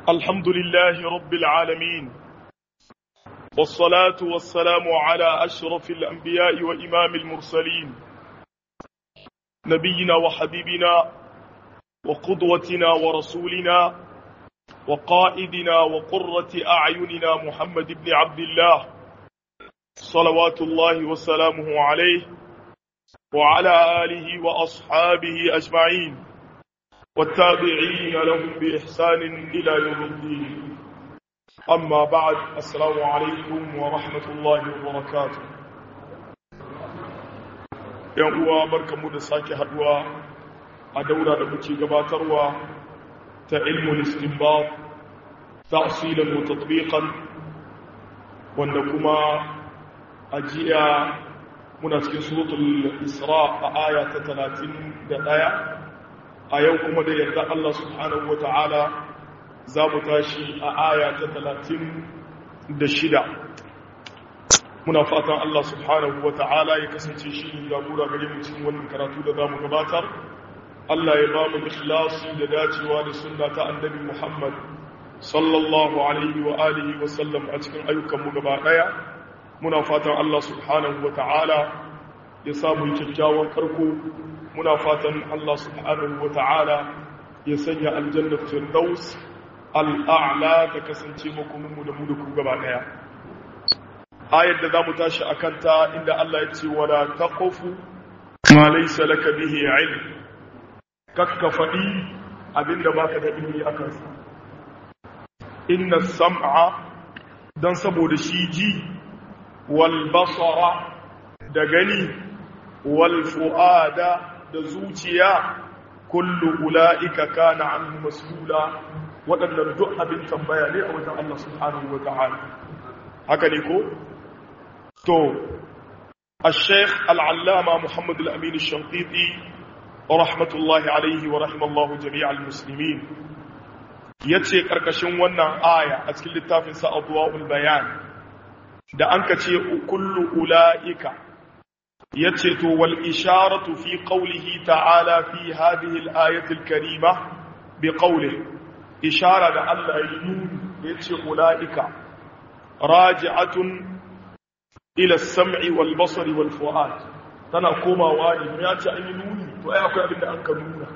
الحمد لله رب العالمين والصلاة والسلام على أشرف الأنبياء وإمام المرسلين نبينا وحبيبنا وقدوتنا ورسولنا وقائدنا وقرة أعيننا محمد بن عبد الله صلوات الله وسلامه عليه وعلى آله وأصحابه أجمعين والتابعين لهم بإحسان إلى يوم الدين أما بعد السلام عليكم ورحمة الله وبركاته ‘yan uwa barkamu da sake haduwa a daura da muke gabatarwa ta ilmul istinbat ta'silan wa tatbiqan wanda kuma a jiya muna cikin suratul isra a aya ta 31 a yau kuma da yarda Allah subhanahu wata'ala za mu tashi a aya ta 36 muna fatan Allah subhanahu wata'ala ya kasance shi ne jagora gare mu cikin wannan karatu da zamu gabatar Allah ya ba mu ikhlasi da dacewa da sunna ta annabi Muhammad sallallahu alaihi wa alihi wa sallam a cikin ayyukan mu gaba daya muna fatan Allah subhanahu wata'ala ya samu kyakkyawan karko muna fatan Allah subhanahu wa ta'ala ya sanya aljannar firdaus al'a'la ta kasance makoninmu da mu da ku gaba ɗaya. Ayar da za mu tashi a kanta inda Allah ya ce wada ta ƙofu ma laisa laka bihi ilm kakka faɗi abinda baka da ilmi a kansa. Inna sam'a don saboda shi ji wal basara da gani wal fu'ada da zuciya kullu ula'ika kana anhu mas'ula waɗannan duk abin tambaya ne a wajen Allah subhanahu wa ta'ala haka ne ko to al-sheikh al-allama muhammad al-amin al-shanqiti rahmatullahi alaihi wa rahimallahu jami'al muslimin yace karkashin wannan aya a cikin littafin sa adwaul bayan da anka ce kullu ula'ika yace to wal isharatu fi qawlihi ta'ala fi hadhihi al-ayati al-karima bi qawlihi ishara da Allah ya nuni yace ulaika raji'atun ila as-sam'i wal basari wal fu'ad tana komawa ne ya ce an yi nuni to ai akwai abin da an ka nuna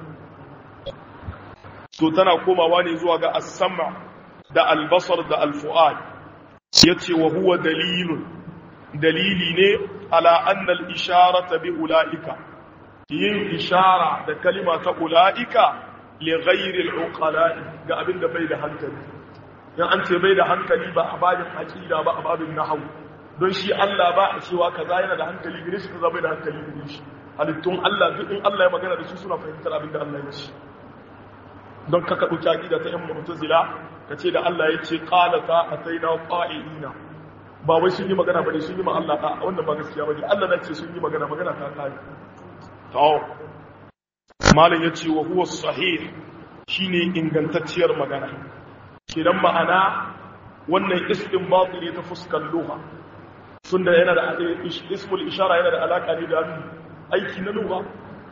to tana komawa ne zuwa ga as-sam' da al-basar da al-fu'ad yace wa huwa dalilun dalili ne ala annal isharata bi ula'ika yin ishara da kalima ta ula'ika li ghairi al-uqala'i ga abinda bai da hankali dan an ce bai da hankali ba a babin aqida ba a babin nahwu don shi Allah ba a cewa kaza yana da hankali gare shi kaza bai da hankali gare shi halittun Allah duk in Allah ya magana da su suna fahimtar abinda Allah ya ce don kaka dauki aqida ta yan mu'tazila kace da Allah ya ce qalata ataina qa'ina ba wai sun yi magana bane sun yi ma Allah ta wannan ba gaskiya bane Allah na ce sun yi magana magana ta kai to malam yace wa huwa sahih shine ingantacciyar magana kidan ma'ana wannan istinbat ne ta fuskar lugha tunda yana da ismul ishara yana da alaka ne da aiki na lugha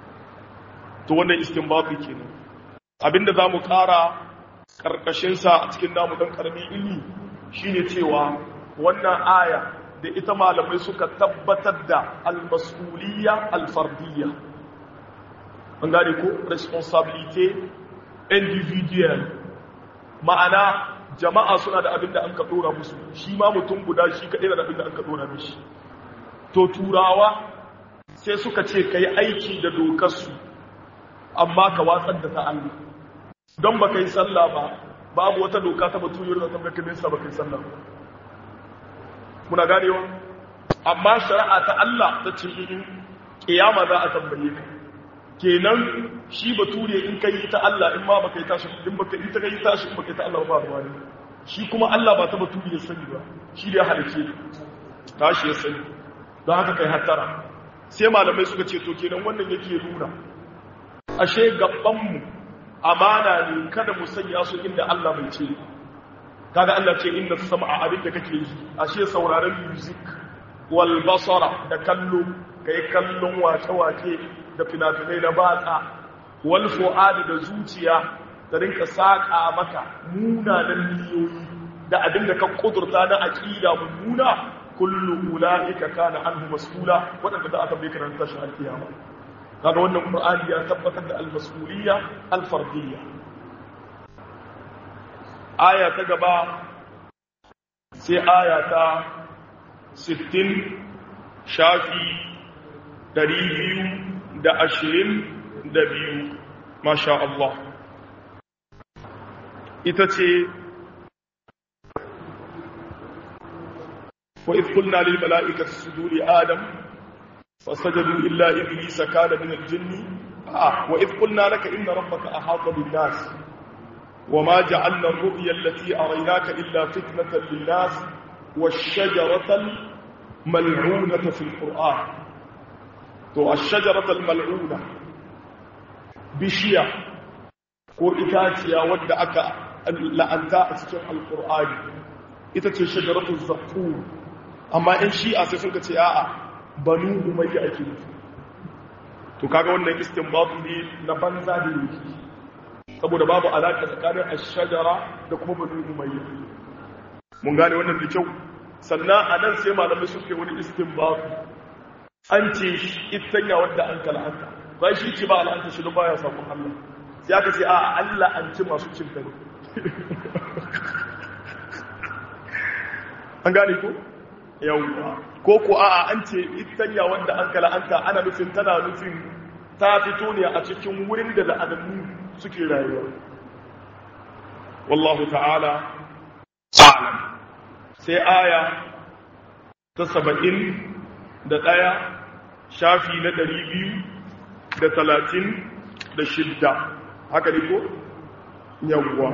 to wannan istinbat kenan abinda zamu kara karkashin sa a cikin namu dan karamin ilmi shine cewa wannan aya da ita malamai suka tabbatar da almas'uliyya alfardiyya an gane ko responsibility individual ma'ana jama'a suna da abin da an ka dora musu shi ma mutum guda shi kaɗai da abin da an ka dora mishi to turawa sai suka ce ka yi aiki da dokarsu amma ka watsar da ta Allah don ba ka yi sallah ba babu wata doka ta batuyar da ta mai nesa ba ka yi sallah ba muna ganewa amma shari'a ta Allah ta ce in kiyama za a tambaye ka kenan shi bature in kai ta Allah in ma baka yi tashi in baka yi ta kai tashi in baka yi ta Allah ba ruwa ne shi kuma Allah ba ta bature ya sani ba shi da ya halice tashi ya sani don haka kai hattara sai malamai suka ce to kenan wannan yake nuna ashe gaban mu amana ne kada mu sanya su inda Allah bai ce kaga Allah ce inna sam'a abin da kake yi ashe sauraron music wal basara da kallo kai kallon wace-wace da fina-finai na batsa wal fu'adi da zuciya ta rinka saƙa maka munanan niyoyi da abin da ka kudurta na aƙida mummuna kullu ula'ika kana anhu mas'ula wadanda da aka bai karanta tashin alkiyama kaga wannan qur'ani ya tabbatar da al-mas'uliyya al-fardiyya aya ta gaba sai aya ta 60 shafi 222 masha Allah ita ce وإذ قلنا للملائكة اسجدوا لآدم فسجدوا إلا إبليس كان من الجن آه وإذ قلنا لك إن ربك أحاط بالناس وما جعلنا الرؤيا التي أريناك إلا فتنة للناس والشجرة الملعونة في القرآن تو الشجرة الملعونة بشيا ko itaciya wadda aka la'anta a cikin alkur'ani ita ce shajaratul zaqqum amma in shi'a sai sun ce a'a banu umayya ake nufi to kaga wannan istinbat ne na banza da yake saboda babu alaka tsakanin ash-shajara da kuma banu umayya mun gane wannan da kyau sannan anan sai malamai suke wani istinbat an ce itanya wanda an kalanta ba shi ce ba al'anta shi baya sakon Allah sai aka ce a'a Allah an ci masu cin kare an gane ko yawwa ko ko a'a an ce itanya wanda an kala anta ana nufin tana nufin ta fito ne a cikin wurin da la'anannu suke rayuwa wallahu ta'ala a'lam sai aya ta saba'in da ɗaya shafi na ɗari biyu da talatin da shidda haka ne ko yawwa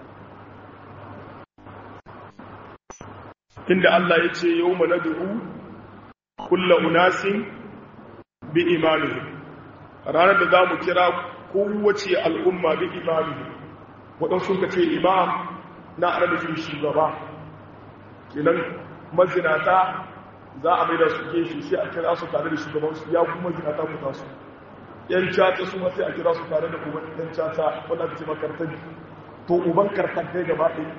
inda Allah ya ce yau mana du'u kulla unasin bi imamihim ranar da za mu kira kowace al'umma bi imamihim waɗansu ka ce imam na arabishin shugaba kenan mazinata za a maida su ke shi sai a kira su tare da shugabansu ya kuma mazinata ku tasu yan cata su sai a kira su tare da uban yan cata wanda aka ce makartabi to uban kartantai gaba ɗaya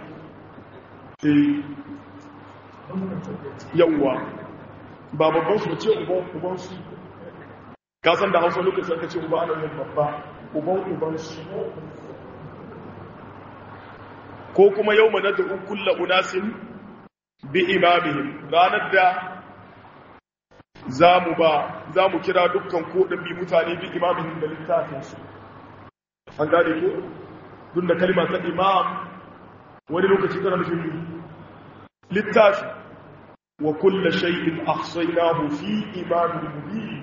yawwa ba babban su ce uban su kasan da hausa lokacin ka ce uba ana yin babba uban uban su ko kuma yau mana da kulla unasin bi imamihim ranar da za mu ba za mu kira dukkan kodin bi mutane bi imamihim da littafinsu an gane ko duk da kalma ta imam wani lokaci tana nufin littafi wa kulla shay'in ahsaynahu fi imamin mubin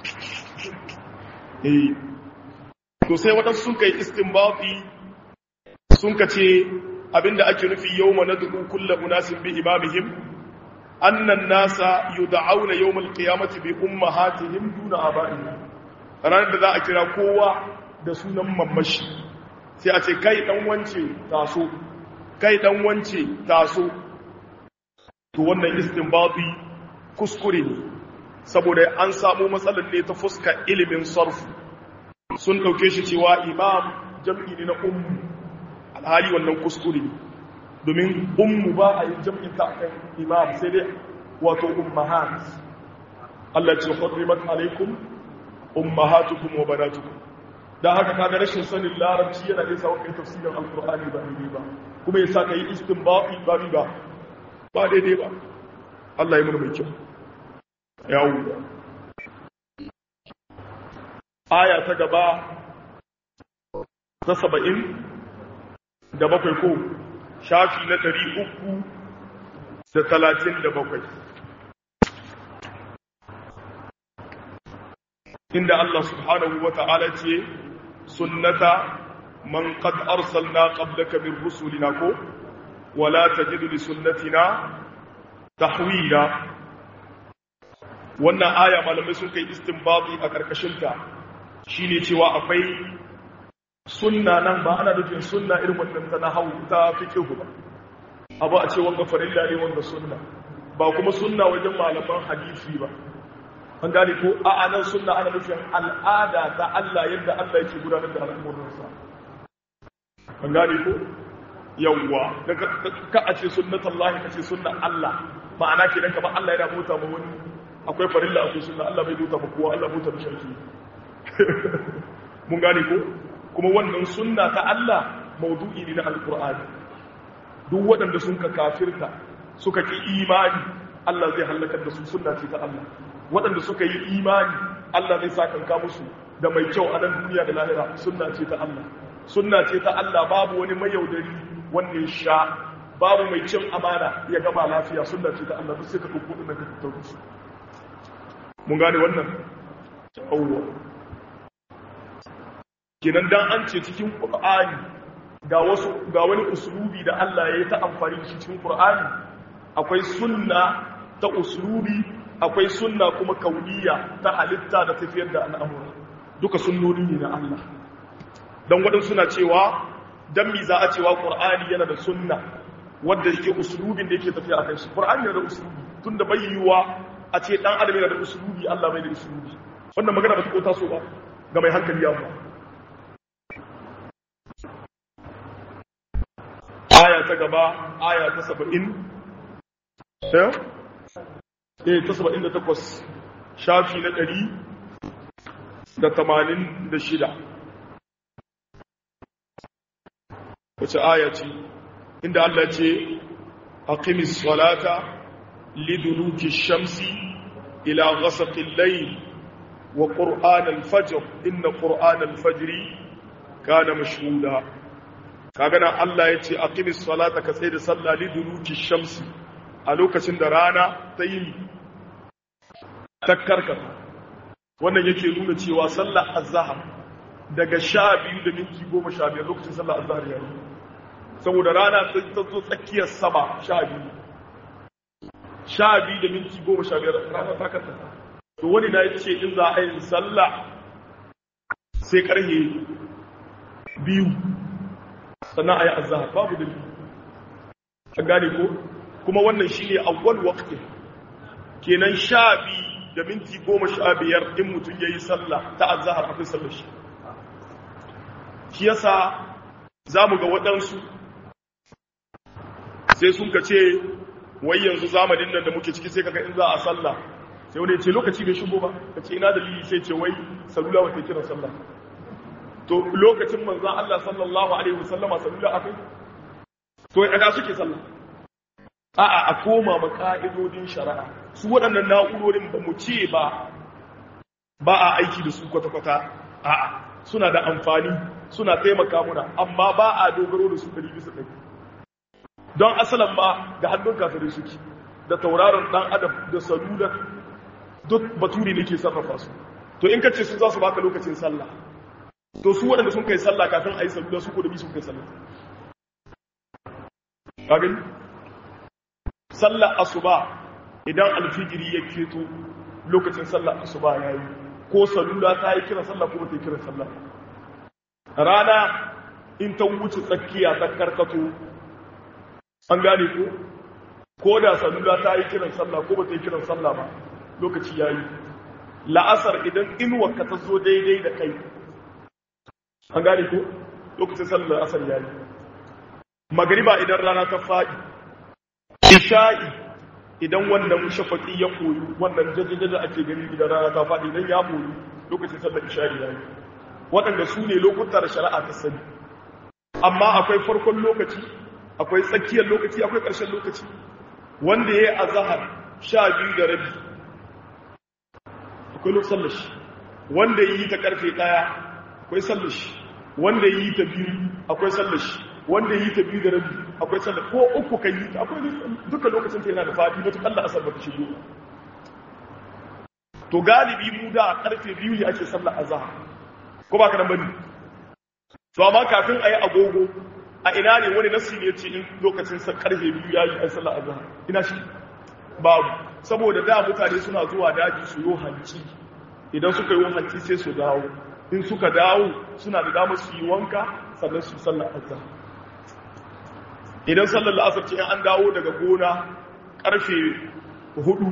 eh to sai wadansu sun kai istinbati sun kace abinda ake nufi yawma nad'u kulla unasin bi imamihim anna an-nasa yud'auna yawm al-qiyamati bi ummahatihim duna aba'ihim ranar da za a kira kowa da sunan mamashi sai a ce kai dan wance taso kai dan wance taso to wannan istinbati kuskure ne saboda an samu matsalar ne ta fuska ilimin sarfu sun dauke shi cewa imam jam'i ne na ummu alhali wannan kuskure ne domin ummu ba a yi jam'in ta kan imam sai dai wato ummahat Allah ce hurrimat alaikum ummahatukum wa banatukum dan haka kaga rashin sanin larabci yana da sa kai tafsirin alqur'ani ba ne ba kuma yasa kai istinbati ba ba ba daidai ba Allah ya mana mai kyau yawo aya ta gaba ta saba'in da bakwai ko shafi na ɗari uku da talatin da bakwai inda Allah subhanahu wa ta'ala ce sunnata man qad arsalna qablaka min rusulina ko wala tajidu li sunnatina tahwila wannan aya malamai sun kai istinbati a karkashin ta shine cewa akwai sunna nan ba ana nufin sunna irin wannan ta nahwu ta fiqh ba abu a ce wanga farilla ne wanga sunna ba kuma sunna wajen malaman hadisi ba an gane ko a anan sunna ana nufin al'ada ta Allah yadda Allah yake gudanar da al'amuransa an gane ko yawwa daga ka a ce sunnatan Allah ka ce sunnan Allah ma'ana kenan kamar Allah yana bauta ma wani akwai farilla akwai sunna Allah bai bauta ma kowa Allah bauta ma sharki mun gane ko kuma wannan sunna ta Allah maudu'i ne na alqur'ani duk waɗanda sun ka kafirta suka ki imani Allah zai halakar da su sunna ce ta Allah waɗanda suka yi imani Allah zai sakanka musu da mai kyau a nan duniya da lahira sunna ce ta Allah sunna ce ta Allah babu wani mayaudari wanda ya sha babu mai cin amana ya gama lafiya sunna ce ta Allah duk sai ka ɗauko ɗin ka tattauki su mun gane wannan awwa kenan dan an ce cikin Qur'ani ga wasu ga wani uslubi da Allah ya yi ta amfani da shi cikin Qur'ani akwai sunna ta uslubi akwai sunna kuma kauniya ta halitta da tafiyar da al'amura duka sunnoni ne na Allah don waɗansu suna cewa don mi za a cewa ƙur'ani yana da sunna wadda yake usulubin da yake tafiya a kai shi ƙur'ani yana da usulubi tun da bai yiwuwa a ce ɗan adam yana da usulubi Allah bai da usulubi wannan magana ba ta ko taso ba ga mai hankali ya ba aya ta gaba aya ta saba'in eh ta saba'in da takwas shafi na ɗari da tamanin da shida wace aya ce inda Allah ce aqimis salata liduluki shamsi ila ghasaqil layl wa qur'an al-fajr inna qur'an al-fajr kana mashhuda kaga nan Allah yace aqimis salata ka sai da sallah liduluki shamsi a lokacin da rana ta yi ta karkata wannan yake nuna cewa sallar azhar daga sha biyu da minti goma sha biyar lokacin sallar azhar ya yi saboda rana ta zo tsakiyar sama sha biyu sha biyu da minti goma sha biyar rana ta karkata to wani na ce in za a yi sallah sai karhe biyu sannan a yi azhar babu da a gane ko kuma wannan shi ne awwal waqti kenan sha biyu da minti goma sha biyar in mutum ya yi sallah ta azahar akwai sallar shi shi yasa za mu ga waɗansu sai sun ka ce wai yanzu zamanin nan da muke ciki sai kaga in za a sallah sai wani ce lokaci bai shigo ba ka ce ina dalili sai ce wai salula wata kiran sallah to lokacin manzan Allah sallallahu alaihi wasallama salula akai to ya suke sallah a'a a koma ma ka'idodin shari'a su waɗannan na'urorin ba mu ce ba ba a aiki da su kwata-kwata a'a suna da amfani suna taimaka muna amma ba a dogaro da su ɗari bisa ɗari don asalin ma ga hannun kafirai suke da tauraron ɗan adam da salula duk baturi ne ke sarrafa su to in ka ce su za su baka lokacin sallah to su waɗanda sun kai sallah kafin a yi salula su ko da bi sun kai sallah ƙagani sallar asuba idan alfijiri ya keto lokacin sallar asuba ya yi ko salula ta yi kira sallah ko ta yi kira sallah rana in ta wuce tsakiya ta karkato an gane ko ko da salula ta yi kiran sallah ko ba ta yi kiran sallah ba lokaci ya yi la'asar idan inuwa ka ta zo daidai da kai an gane ko lokacin sallar asar ya yi magariba idan rana ta faɗi isha'i idan wannan shafaƙi ya koyi wannan jajajaja ake gani idan rana ta faɗi idan ya koyi lokacin sallar isha'i ya yi waɗanda su ne lokuta da shari'a ta sani amma akwai farkon lokaci akwai tsakiyar lokaci akwai ƙarshen lokaci wanda ya yi a zahar sha biyu da rabi akwai lokacin sallar shi wanda ya yi ta ƙarfe ɗaya akwai sallar shi wanda ya yi ta biyu akwai sallar shi wanda yi ta biyu da rabi akwai sallah ko uku kan yi ta akwai duka lokacin ta yana da fadi mutu Allah asar ba ta shigo to galibi mu da karfe biyu ne ake sallah azhar ko ba ka nan bane to amma kafin ayi agogo a ina ne wani nasi ne yace in lokacin sa karfe biyu yayi ai sallah azhar ina shi babu saboda da mutane suna zuwa daji su yo hanci idan suka yi hanci sai su dawo in suka dawo suna da damar su yi wanka sannan su sallar azhar idan sallar la'asar ce an dawo daga gona karfe hudu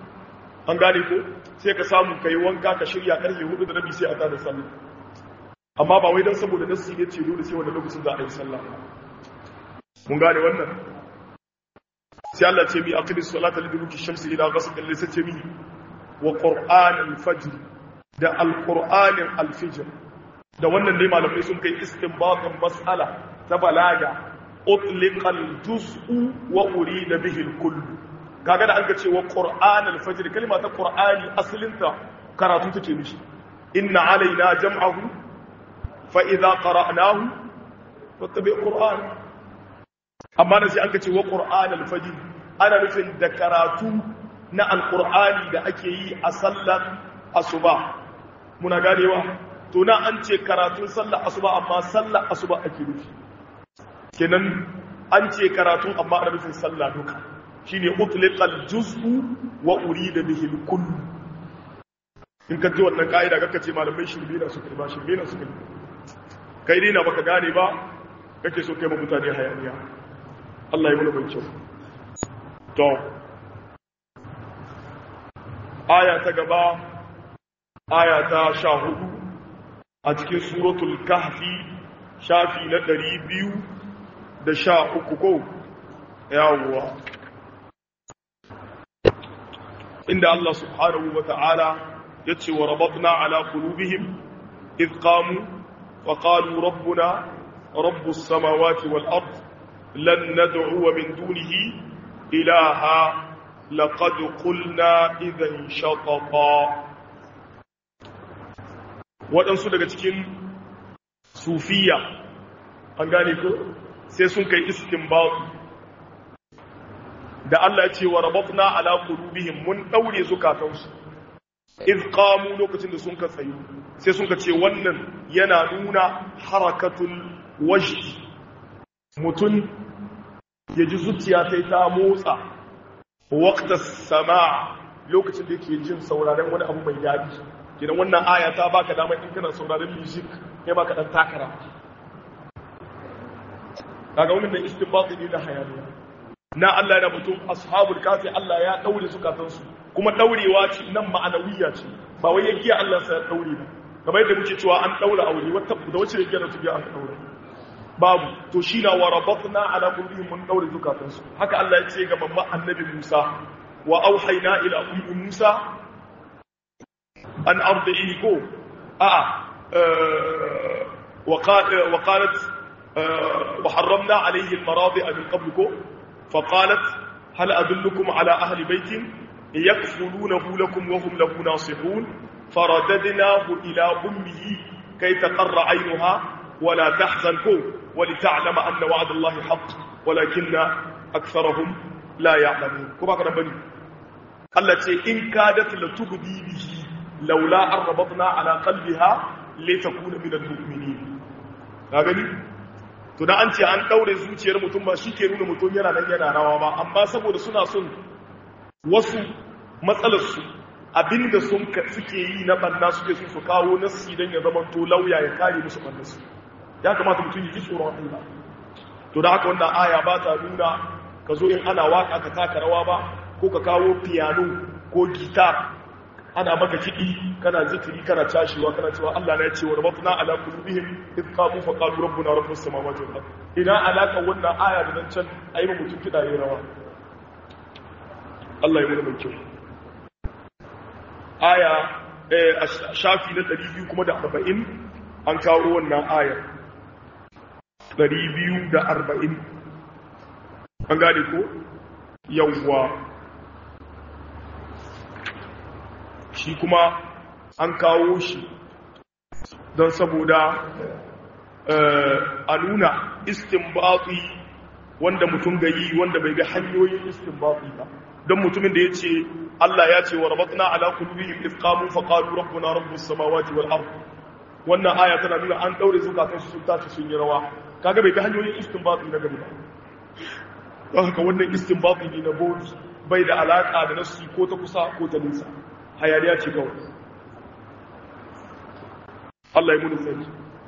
an gane ko sai ka samu ka yi wanka ka shirya karfe hudu da rabi sai a tada sallar amma ba wai dan saboda nassi ne ce dole sai wanda lokacin za a yi sallah mun gane wannan sai Allah ce mi aqimis salata liduluki shamsi ila ghasaqi al ce mi wa qur'an al-fajr da al-qur'anin al-fajr da wannan ne malamai sun kai istinbatin mas'ala ta balaga utliqa al-juz'u wa urida bihi al-kull kaga da an ga cewa qur'an al-fajr kalma ta qur'ani asalinta karatu take mishi inna alaina jam'ahu fa idza qara'nahu fattabi qur'an amma da sai an ka ce wa qur'an al-fajr ana nufin da karatu na al-qur'ani da ake yi a sallar asuba muna ganewa to na an ce karatun sallar asuba amma sallar asuba ake nufi kenan an ce karatun amma ana nufin sallah duka shine utliqal juz'u wa urida bihi al-kull in ka ji wannan ka'ida kaka ce malamai shirme na su kalma shirme na su kalma kai dai na baka gane ba kake so kai ma mutane hayaniya Allah ya mana mai kyau to aya ta gaba aya ta sha hudu a cikin suratul kahfi shafi na ɗari biyu da sha uku ko yawwa inda Allah subhanahu wa ta'ala ya ce wa rabatna ala qulubihim idh qamu wa qalu rabbuna rabbus samawati wal ard lan nad'u min dunihi ilaha laqad qulna idhan shatata waɗansu daga cikin sufiya an gane ko sai sun kai istinbatu da Allah ya ce wa rabatna ala qulubihim mun daure zukatansu iz qamu lokacin da sun ka tsayu sai sun ka ce wannan yana nuna harakatul wajhi mutun ya ji zuciya sai ta motsa waqta sama lokacin da yake jin sauraron wani abu mai daɗi kidan wannan aya ta baka dama in kana sauraron music kai baka dan takara kaga wannan da istinbati ne da hayaniya na Allah yana mutum ashabul kafi Allah ya daure zukatansu kuma daurewa ce nan ma'anawiya ce ba wai yagiya Allah sai ya daure ba kamar yadda muke cewa an daura aure wata da wace yagiya da tugiya aka daure babu to shi na warabatna ala qulubihim mun daure zukatansu haka Allah ya ce ga mamman annabi Musa wa auhayna ila ummi Musa an ardihi ko a'a وقالت وحرمنا عليه المراضع من قبلكم فقالت هل أدلكم على أهل بيت يكفلونه لكم وهم له ناصحون فرددناه إلى أمه كي تقر عينها ولا تحزن ولتعلم أن وعد الله حق ولكن أكثرهم لا يعلمون كما كان بني التي إن كادت لتبدي به لولا أن ربطنا على قلبها لتكون من المؤمنين ka gani to da an ce an daure zuciyar mutum ba shi ke nuna mutum yana nan yana rawa ba amma saboda suna son wasu matsalarsu abinda sun suke yi na banna suke sun su kawo nassi don ya zama to lauya ya kare musu bannarsu ya kamata mutum ya ji tsoron Allah to da haka wannan aya ba ta nuna ka zo in ana waka ka taka rawa ba ko ka kawo piano ko gitar ana maka kiɗi kana zikiri kana cashewa kana cewa Allah na ya ce wa rabatna ala qulubihim id qamu fa qalu rabbuna rabbus samawati wal ard ina alaka wannan aya da nan can ayi mu mutum kiɗa yayin rawa Allah ya mana mai kyau aya eh shafi na 200 kuma da 40 an kawo wannan aya 240 an gane ko yawwa shi kuma an kawo shi don saboda a nuna istinbati wanda mutum ga yi wanda bai ga hanyoyin istinbati ba don mutumin da ya ce Allah ya ce wa rabatna ala qulubihim iz qamu fa qalu rabbuna rabbus samawati wal ard wannan aya tana nuna an daure zukatan su sun tashi sun yi rawa kaga bai ga hanyoyin istinbati na gari ba don haka wannan istinbati ne na bodi bai da alaka da nasu ko ta kusa ko ta nisa hayaniya ce kawai Allah ya muni sani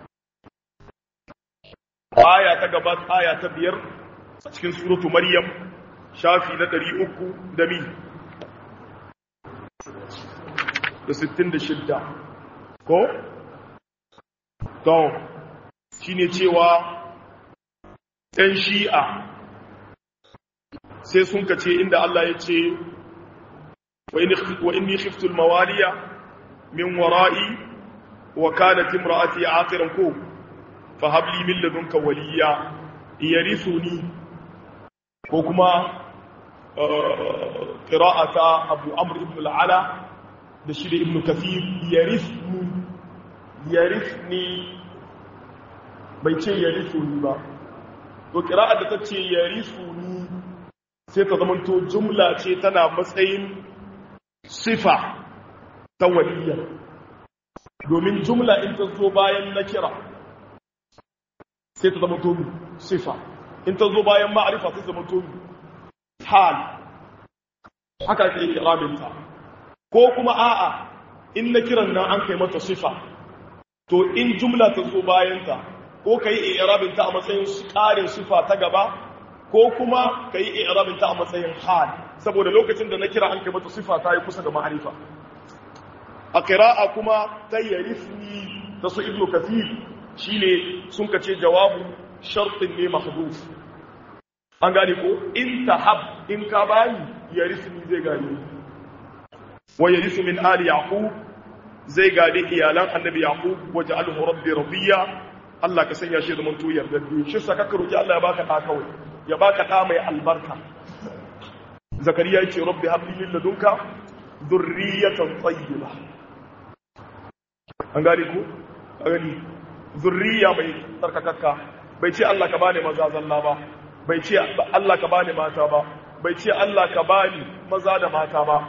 aya ta gaba aya ta biyar a cikin suratu maryam shafi na ɗari uku da mi da sittin da shidda ko to shine cewa ɗan shi'a sai sun kace inda Allah ya ce wa inni khiftu al-mawaliya min wara'i wa kanat imra'ati aqiran ko fa hab li min ladunka waliya yarithuni ko kuma qira'ata abu amr ibn al-ala da shi da ibn kathir yarithni yarithni bai ce yarithuni ba to qira'a da tace yarithuni sai ta zamanto jumla ce tana matsayin sifa ta waliya domin jumla in ta zo bayan na kira sai ta zama tomi sifa in ta zo bayan ma'arifa sai zama tomi hal haka ke kirabinta ko kuma a'a in na kiran nan an kai mata sifa to in jumla ta zo bayanta ko ka yi irabinta a matsayin ƙarin sifa ta gaba ko kuma ka yi irabinta a matsayin hal saboda lokacin da na kira an kai mata sifa ta yi kusa da ma'arifa a ƙira'a kuma ta yarifni ta su ibnu kathir shine sun kace jawabu shartin ne mahduf an gane ko in tahab in ka bani yarifni zai gane wa yarisu min ali yaqub zai gade iyalan annabi yaqub waj'alhu rabbi radiya Allah ka sanya shi zaman tuyar da biyu shi saka ka roki Allah ya baka da kawai ya baka da mai albarka zakariya yace rabbi habli min ladunka dhurriyatan tayyiba an gane ko a gani zurriya mai tsarkakakka bai ce Allah ka bani maza zalla ba bai ce Allah ka bani mata ba bai ce Allah ka bani maza da mata ba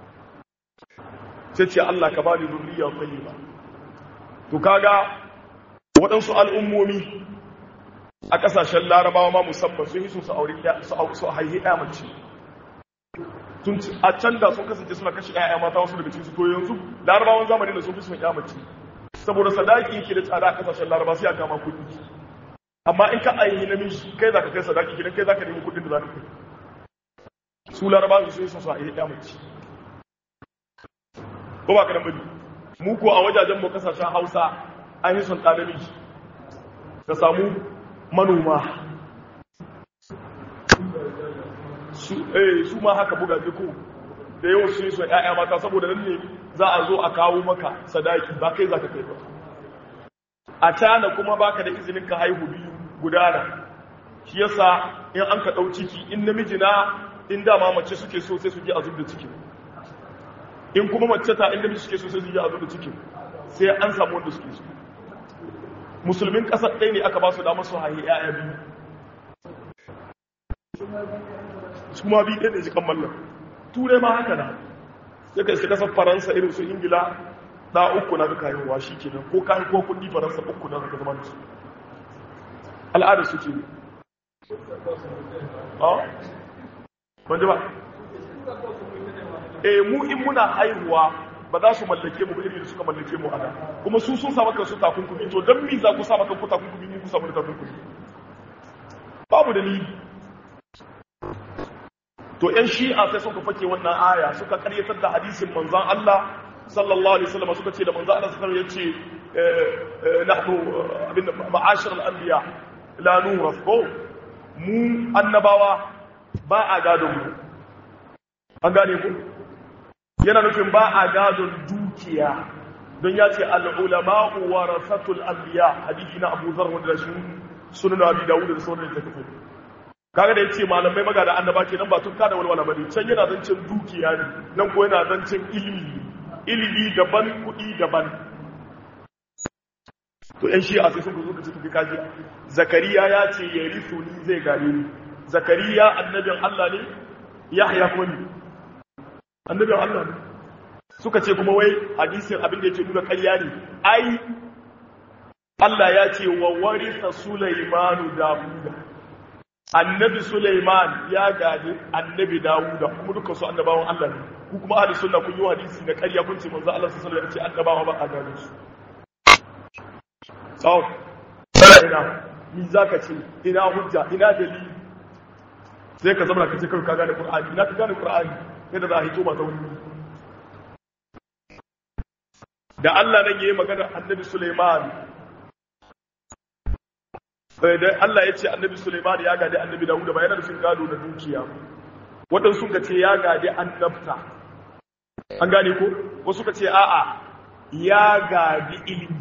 sai ce Allah ka bani zurriya tayyiba to kaga waɗansu al'ummomi a ƙasashen larabawa ma musamman sun yi su aure su haihi ɗaya mace tun a can da sun kasance suna kashe ƴaƴa mata wasu daga cikin to yanzu larabawan zamani da sun fi son ƴa mace saboda sadaki ke da tsada a ƙasashen laraba sai a kama kuɗi amma in ka ainihi namiji kai za ka kai sadaki gidan kai za ka nemi kuɗin da za ka kai su laraba su yi son su a ƴa mace ko ba ka da mani mu ko a wajajen mu kasashen hausa an yi son ɗa namiji ka samu manoma su ma haka buga ko da yawan su yi su ‘ya'ya mata saboda nan ne za a zo a kawo maka sadaki ba kai za ka kai ba a cana kuma baka da izinin ka haihu biyu gudana shi yasa in an ka ɗau ciki in namiji na in dama mace suke so sai su ji a zub da cikin in kuma mace ta in namiji suke so sai su ji a zub da cikin sai an samu wanda suke so musulmin ƙasar ɗaya ne aka ba su damar su haihi ‘ya'ya biyu su ma biyu ɗaya ne jikan mallar turai ma haka na sai ka isa kasar faransa irin su ingila da uku na duka yin washi ke nan ko kayan ko kudi faransa uku na duka zama da su al'adar su ke ne a? wanda ba e mu in muna haihuwa ba za su mallake mu irin da suka mallake mu a da kuma su sun samu kansu takunkumi to don mi za ku samu kanku takunkumi mu ku samu da takunkumi babu dalili to ‘yan shi'a sai suka fake wannan aya suka karyatar da hadisin manzan Allah sallallahu Alaihi wasallam suka ce da manzan Allah sallallahu ya ce nahnu abin ma'ashir al'ambiya la nura ko mu annabawa ba a gadon mu an gane ku yana nufin ba a gadon dukiya don ya ce al'ulama'u wa rasatul anbiya hadisi na abu zar wanda shi sunan abi dawud da sauran da take kaga da yace malamai maga da annaba kenan ba tun kada walwala bane can yana zancen dukiya ne nan ko yana zancen ilimi ilimi daban kudi daban to yan shi'a sai sun zo da cikin kaji zakariya ya ce yarithu ni zai gare ni zakariya annabin Allah ne yahya kuma ne annabin Allah ne suka ce kuma wai hadisin abin da yake nuna ƙarya ne ai Allah ya ce wa warisa Sulaimanu Dawuda annabi Sulaiman ya gadi annabi Dawuda kuma duka su annabawan Allah ne ku kuma ahli sunna kun yi hadisi na ƙarya kun ce manzo Allah sallallahu alaihi wasallam ya ce annabawa ba a gane su sau ina ni zaka ce ina hujja ina dalili sai ka zama ka ce kai ka gane Qur'ani ina ka gane Qur'ani sai da za a hito mata wani da Allah nan yayi magana annabi Sulaiman da Allah ya ce annabi Sulaiman ya gadi annabi Dawud ba yana da sun gado da dukiya waɗansu sun ka ce ya gadi annabta an gane ko wasu ka ce a'a ya gadi ilimi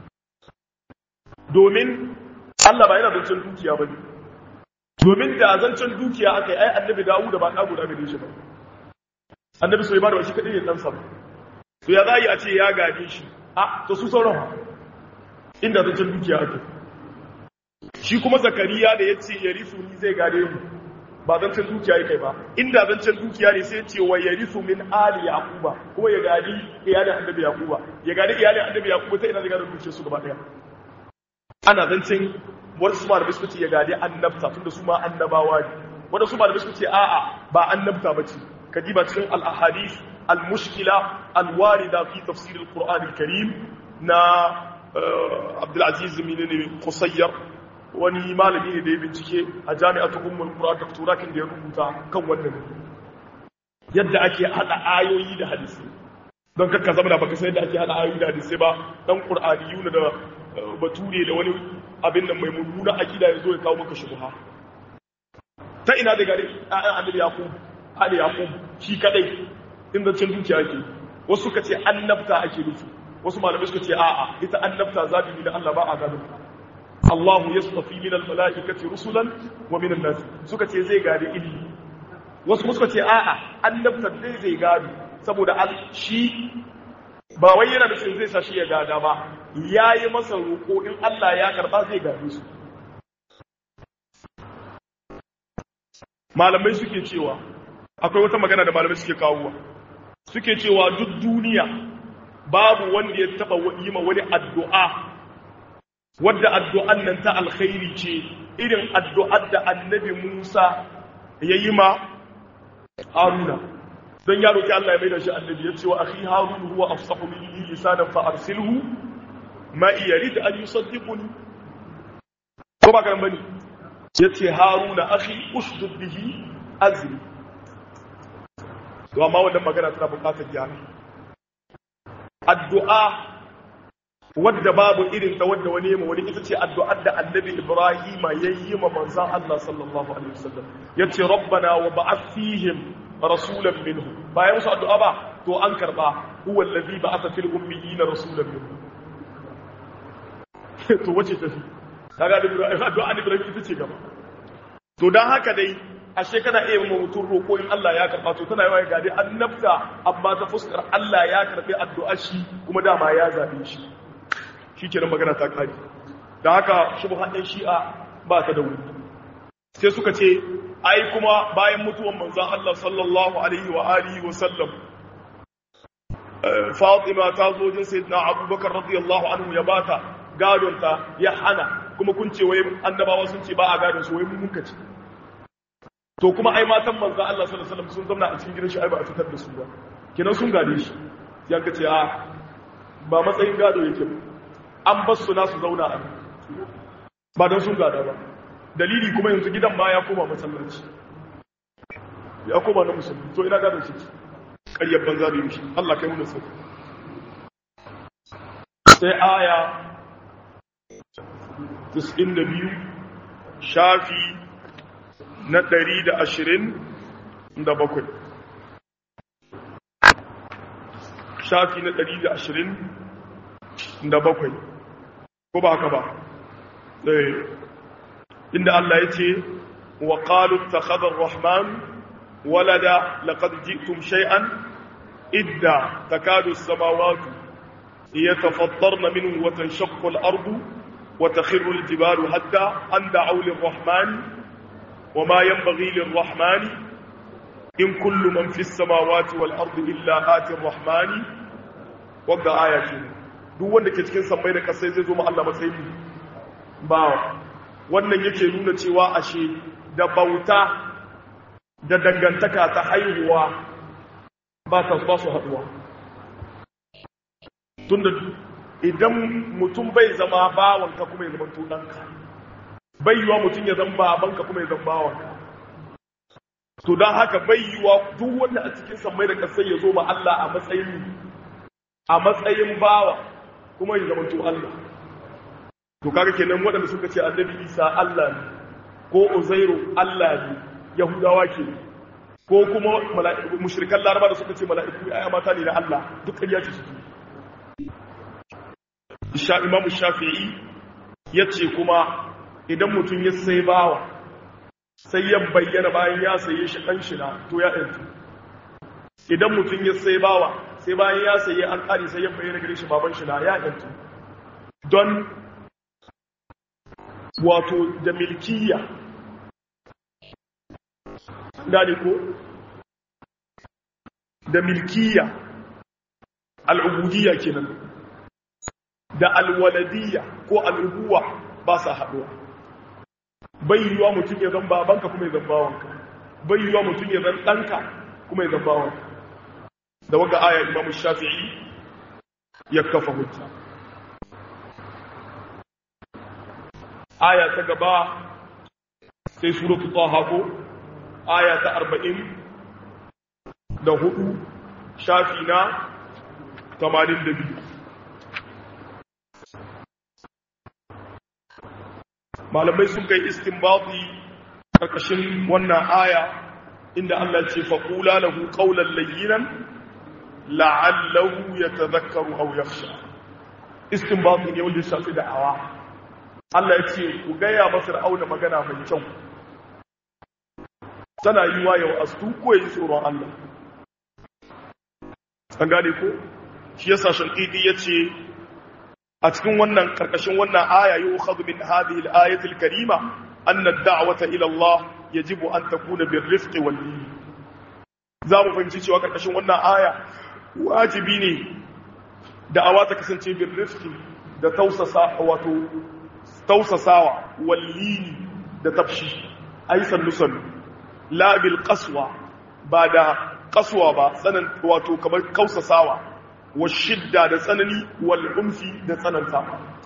domin Allah ba yana zancen dukiya ba ne domin da zancen dukiya aka yi ai annabi Dawud ba ɗa guda gare shi ba annabi Sulaiman ba shi kaɗai ne ɗansa ba to ya za a yi a ce ya gade shi a to su sauran inda zancen dukiya ake shi kuma zakariya da ya ce ya risu ni zai gade mu ba zancen dukiya ya kai ba inda zancen dukiya ne sai ce wa ya risu min ali yaquba kuma ya gadi iyalin annabi yaquba ya gadi iyalin annabi yaquba sai ina zai gadi dukiyar su gaba daya ana zancen wasu malamai suka ce ya gadi annabta tunda su ma annabawa ne wanda su malamai suka ce a'a ba annabta bace kadiba cikin al-ahadith al-mushkila al-warida fi tafsir al-qur'an al-karim na Abdulaziz Minini Qusayyar wani malami ne da ya bincike a jami'atu ummul qura dokturakin da ya rubuta kan wannan yadda ake hada ayoyi da hadisi don kakka zama da baka san yadda ake hada ayoyi da hadisi ba dan qur'aniyun da bature da wani abin nan mai mummuna akida ya zo ya kawo maka shubha ta ina da gari annabi yaqub ali yaqub shi kadai inda cin dukiya ake wasu suka ce annabta ake nufi wasu malamai suka ce a'a ita annabta zabi ne da Allah ba a gadon Allah yastafi min al-mala'ikati rusulan wa min an-nas suka ce zai gadi ilmi wasu suka ce a'a annabta dai zai gado saboda al shi ba wai yana da shi zai sa shi ya gada ba yayi masa roko in Allah ya karba zai gade su malamai suke cewa akwai wata magana da malamai suke kawowa suke cewa duk duniya babu wanda ya taba yi ma wani addu'a wadda addu'an nan ta alkhairi ce irin addu'ar da annabi Musa ya yi ma Haruna don ya roƙi Allah ya mai da shi annabi ya ce wa akhi Harun huwa afsahu minni lisanan fa arsilhu ma yarid an yusaddiquni ko ba kan bane yace Haruna akhi ushdud bihi azri to amma wannan magana tana buƙatar gyara addu'a wadda babu irin ta wadda wani yamma wani ita ce addu'ar da annabi Ibrahim ya yi ma manzan Allah sallallahu alaihi wasallam yace rabbana wa ba'ath fihim rasulan minhum bayan musu addu'a ba to an karba huwa allazi ba'atha fil ummiyina rasulan minhum to wace ta fi kaga addu'a ne Ibrahim ita ce gaba to dan haka dai ashe kana iya ma mutum roƙo in Allah ya karɓa to tana yawa ga dai annabta amma ta fuskar Allah ya karɓi addu'a shi kuma dama ya zabe shi shikenan magana ta kare dan haka shubhan ɗin shi'a ba ta da wuri sai suka ce ai kuma bayan mutuwan manzon Allah sallallahu alaihi wa alihi wa sallam Fatima ta zo jin sayyidina Abubakar radiyallahu anhu ya bata gadon ta ya hana kuma kun ce wai annabawa sun ce ba a gadon su wai mun muka ce to kuma ai matan manzo Allah sallallahu alaihi wasallam sun zauna a cikin gidan shi ai ba a fitar da su ba kenan sun gade shi yan ka ce a ba matsayin gado yake ba an bar su na su zauna a ba don sun gada ba dalili kuma yanzu gidan ma ya koma masallaci ya koma na musulmi to ina gadon shi ƙaryar banza da yushi Allah kai mu sai sai aya 92 shafi na ɗari da ashirin da bakwai shafi na ɗari da ashirin da bakwai ko ba haka ba inda Allah ya ce wa ƙalu ta khadar rahman walada laƙad ji'tum shay'an idda takadu samawatu iya tafattar na min watan shakkul ardu wata khirul jibalu hadda an da'au lirrahmani وما ينبغي للرحمن إن كل من في السماوات والأرض إلا آتي الرحمن وقع آية duk wanda ke cikin sammai da kasai zai zo ma Allah matsayin bawa wannan yake nuna cewa ashe da bauta da dangantaka ta haihuwa ba ta ba su haduwa tunda idan mutum bai zama bawanka kuma ya zama tunanka bai yiwa mutum ya zama babanka kuma ya zama bawanka to don haka bai yiwa duk wanda a cikin sammai da kasai ya zo ma Allah a matsayin a matsayin bawa kuma ya zama to Allah to kaga kenan waɗanda suka ce annabi isa Allah ne ko uzairu Allah ne yahudawa ke ko kuma mushrikan laraba da suka ce mala'iku ya mata ne na Allah duk ƙarya ce suke isha imam shafi'i ya ce kuma idan mutum ya sai bawa sai ya bayyana bayan ya saye shi ɗan shi na to ya ɗantu idan mutum ya sai bawa sai bayan ya saye an ƙari sai ya bayyana gare shi baban shi na ya ɗantu don wato da milkiya gane ko da milkiya al'ubudiyya kenan da alwaladiyya ko al'ubuwa ba sa haɗuwa bai yiwuwa mutum ya zan babanka kuma ya zan bawanka bai yiwuwa mutum ya zan ɗanka kuma ya zan bawanka da waga aya imamu shafi'i ya kafa hujja aya ta gaba sai suratu taha ko aya ta arba'in da hudu shafi na tamanin da biyu malamai sun kai istinbati karkashin wannan aya inda Allah ce faƙula lahu ƙaunar layyinan la'allahu ya tazakkaru au yakhsha istinbati ne wanda shafi da'awa Allah ya ce ku gaya masa ra'auna magana mai kyau tana yi wa yau astu ko yi tsoron Allah an gane ko shi yasa shankidi ya ce a cikin wannan karkashin wannan aya yi ukhadhu min hadhihi al-ayati al-karima anna ad-da'wata ila Allah yajibu an takuna bir-rifqi wal-lin za mu fahimci cewa karkashin wannan aya wajibi ne da'awa ta kasance bir-rifqi da tausasa wato tausasawa wal-lin da tafshi ai sannu sannu la bil qaswa ba da qaswa ba tsanan wato kamar kausasawa wa shidda da tsanani wal umfi da tsananta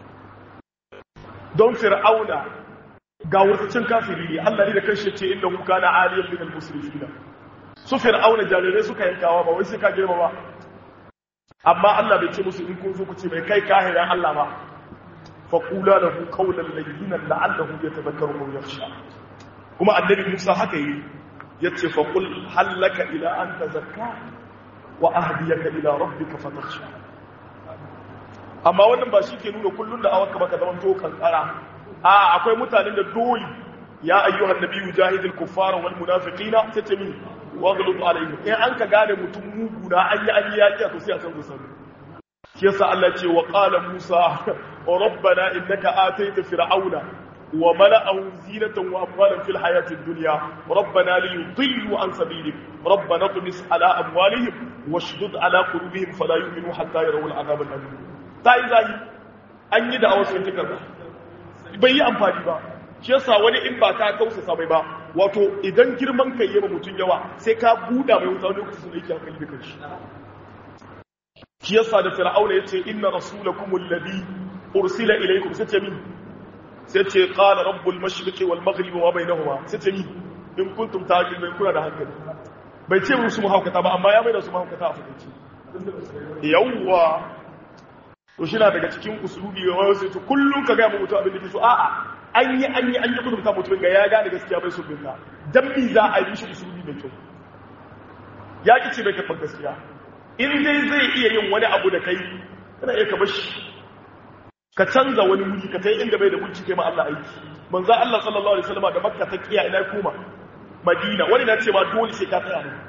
don fir'auna ga wurtacin kafiri ne Allah ne da kanshi ce inda hu kana aliyan min al-musrifina su fir'auna jarirai suka yankawa ba wai sai ka girma ba amma Allah bai ce musu in kun zo ku ce mai kai kahiran Allah ba fa qula lahu qawlan layyinan la'allahu yatadhakkaru aw yakhsha kuma annabi Musa haka yi yace fa qul hallaka ila an tazakka wa ahdiyaka ila rabbika fatakhsha amma wannan ba shi ke nuna kullun da awaka baka zaman to kankara a akwai mutanen da dole ya ayyuhan nabiyyu jahidil kuffara wal munafiqina tatami waghlub alaihim in an ka gane mutum mugu na an yi an yi yaki to sai a san gusan shi yasa Allah ce wa qala musa rabbana innaka ataita fir'auna wa mala'ahu zinatan wa amwalan fil hayatid dunya rabbana liyudillu an sabilik rabbana tumis ala amwalihim washdud ala qulubihim fala yu'minu hatta yarawul adhab al-alim tai zai an yi da awasu tikar bai yi amfani ba shi yasa wani in ba ka kausa bai ba wato idan girman kai yaba mutun yawa sai ka buda mai wuta lokacin da yake hankali da kanshi shi yasa da fir'auna yace inna rasulakum alladhi ursila ilaykum sai ce min sai ce qala rabbul mashriqi wal maghribi wa bainahuma sai ce min in kuntum ta'qilun kuna da hankali bai ce musu mahaukata ba amma ya mai da su mahaukata a fukunci yawwa to shi na daga cikin usulubi ga wani sai to kullum ka ga mutum abin da ke so a'a an yi an yi an yi kudurta mutumin ga ya gane gaskiya bai so binka dan mi za a yi shi usulubi mai kyau ya ki ce bai karɓar gaskiya in dai zai iya yin wani abu da kai kana iya ka bashi ka canza wani wuri ka tai inda bai da mulki kai ma Allah aiki manzo Allah sallallahu alaihi wasallam da Makka ta kiya ina koma Madina wani na ce ma dole sai ka tsaya ne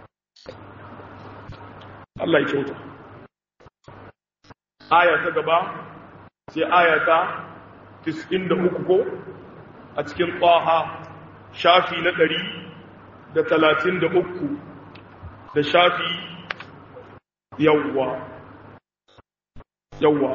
Allah ya kyauta aya ta gaba sai aya ta 93 ko a cikin Taha shafi na 133 da shafi yawwa yawwa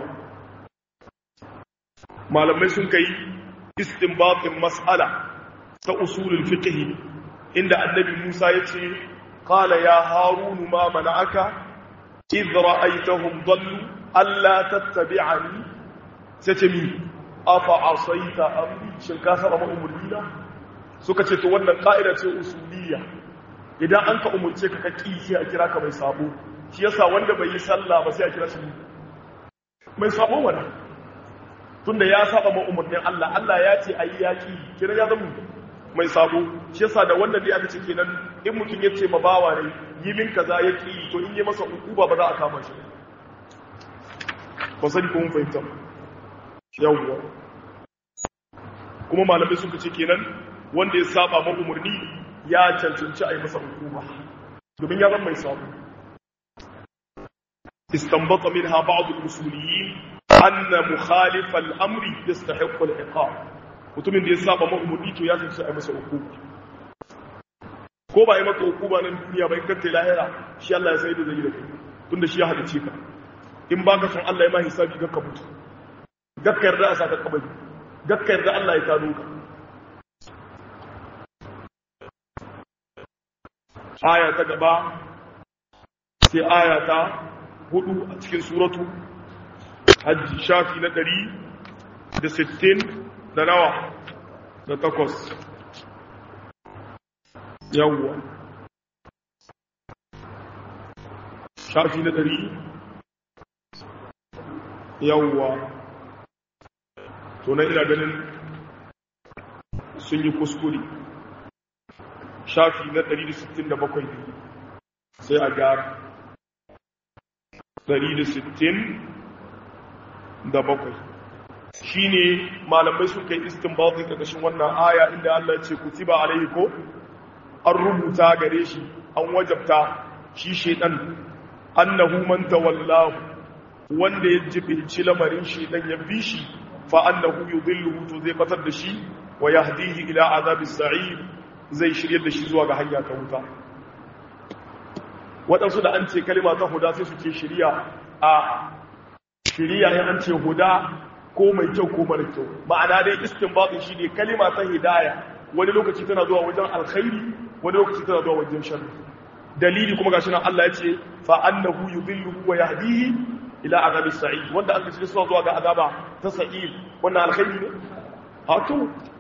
malamai sun kai istinbatin mas'ala ta usulul fiqh inda annabi Musa yace qala ya harun ma mana'aka idh ra'aytahum dallu alla tattabi'ani sace mi afa asaita amri shin ka saba ma umurina suka ce to wannan ka'ida ce usuliyya idan an ka umurce ka ka ki sai a kira ka mai sabo shi yasa wanda bai yi sallah ba sai a kira shi mai sabo wala tunda ya saba ma umarnin Allah Allah ya ce ayi yaki kira ya zama mai sabo shi yasa da wannan dai aka ce kenan in mutum ya ce ma bawa ne yi min kaza ya ki to in yi masa hukuma ba za a kama shi ba sani ko mun fahimta yawwa kuma malamai suka ce kenan wanda ya saba ma umarni ya cancanci a yi masa hukuma domin ya zama mai sabo استنبط منها بعض الأصوليين أن مخالف الأمر يستحق العقاب mutumin da ya saba ma'umurni to ya tsinci a masa hukuma ko ba yi maka hukuma nan duniya ba in kanta lahira shi Allah ya sai da zai da kai tunda shi ya halice ka in ba ka son Allah ya ma hisabi ga ka mutu gakka yarda a saka kabari gakka yarda Allah ya tano ka aya ta gaba sai aya ta hudu a cikin suratu hajji shafi na ɗari da sittin da nawa da takwas yawwa shafi na ɗari yawwa to na ina ganin sun yi kuskure shafi na ɗari da sittin da bakwai sai a gyara ɗari da sittin da bakwai shi ne malamai sun kai istinbatin ƙarƙashin wannan aya inda Allah ce kutiba alaihi ko an rubuta gare shi an wajabta shi shedan annahu man tawallahu wanda ya jibinci lamarin shedan ya bi shi fa annahu yudilluhu to zai batar da shi wa yahdihi ila azabis sa'ir zai shiryar da shi zuwa ga hanya ta wuta waɗansu da an ce kalima ta huda sai suke shirya a shirya ya an ce huda ko mai kyau ko mara kyau ma'ana dai istinbatin shi ne kalima ta hidaya wani lokaci tana zuwa wajen alkhairi wani lokaci tana zuwa wajen sharri dalili kuma gashi nan Allah ya ce fa annahu yudillu wa yahdihi ila azabi sa'id wanda aka ce suna zuwa ga azaba ta sa'id wannan alkhairi ne a to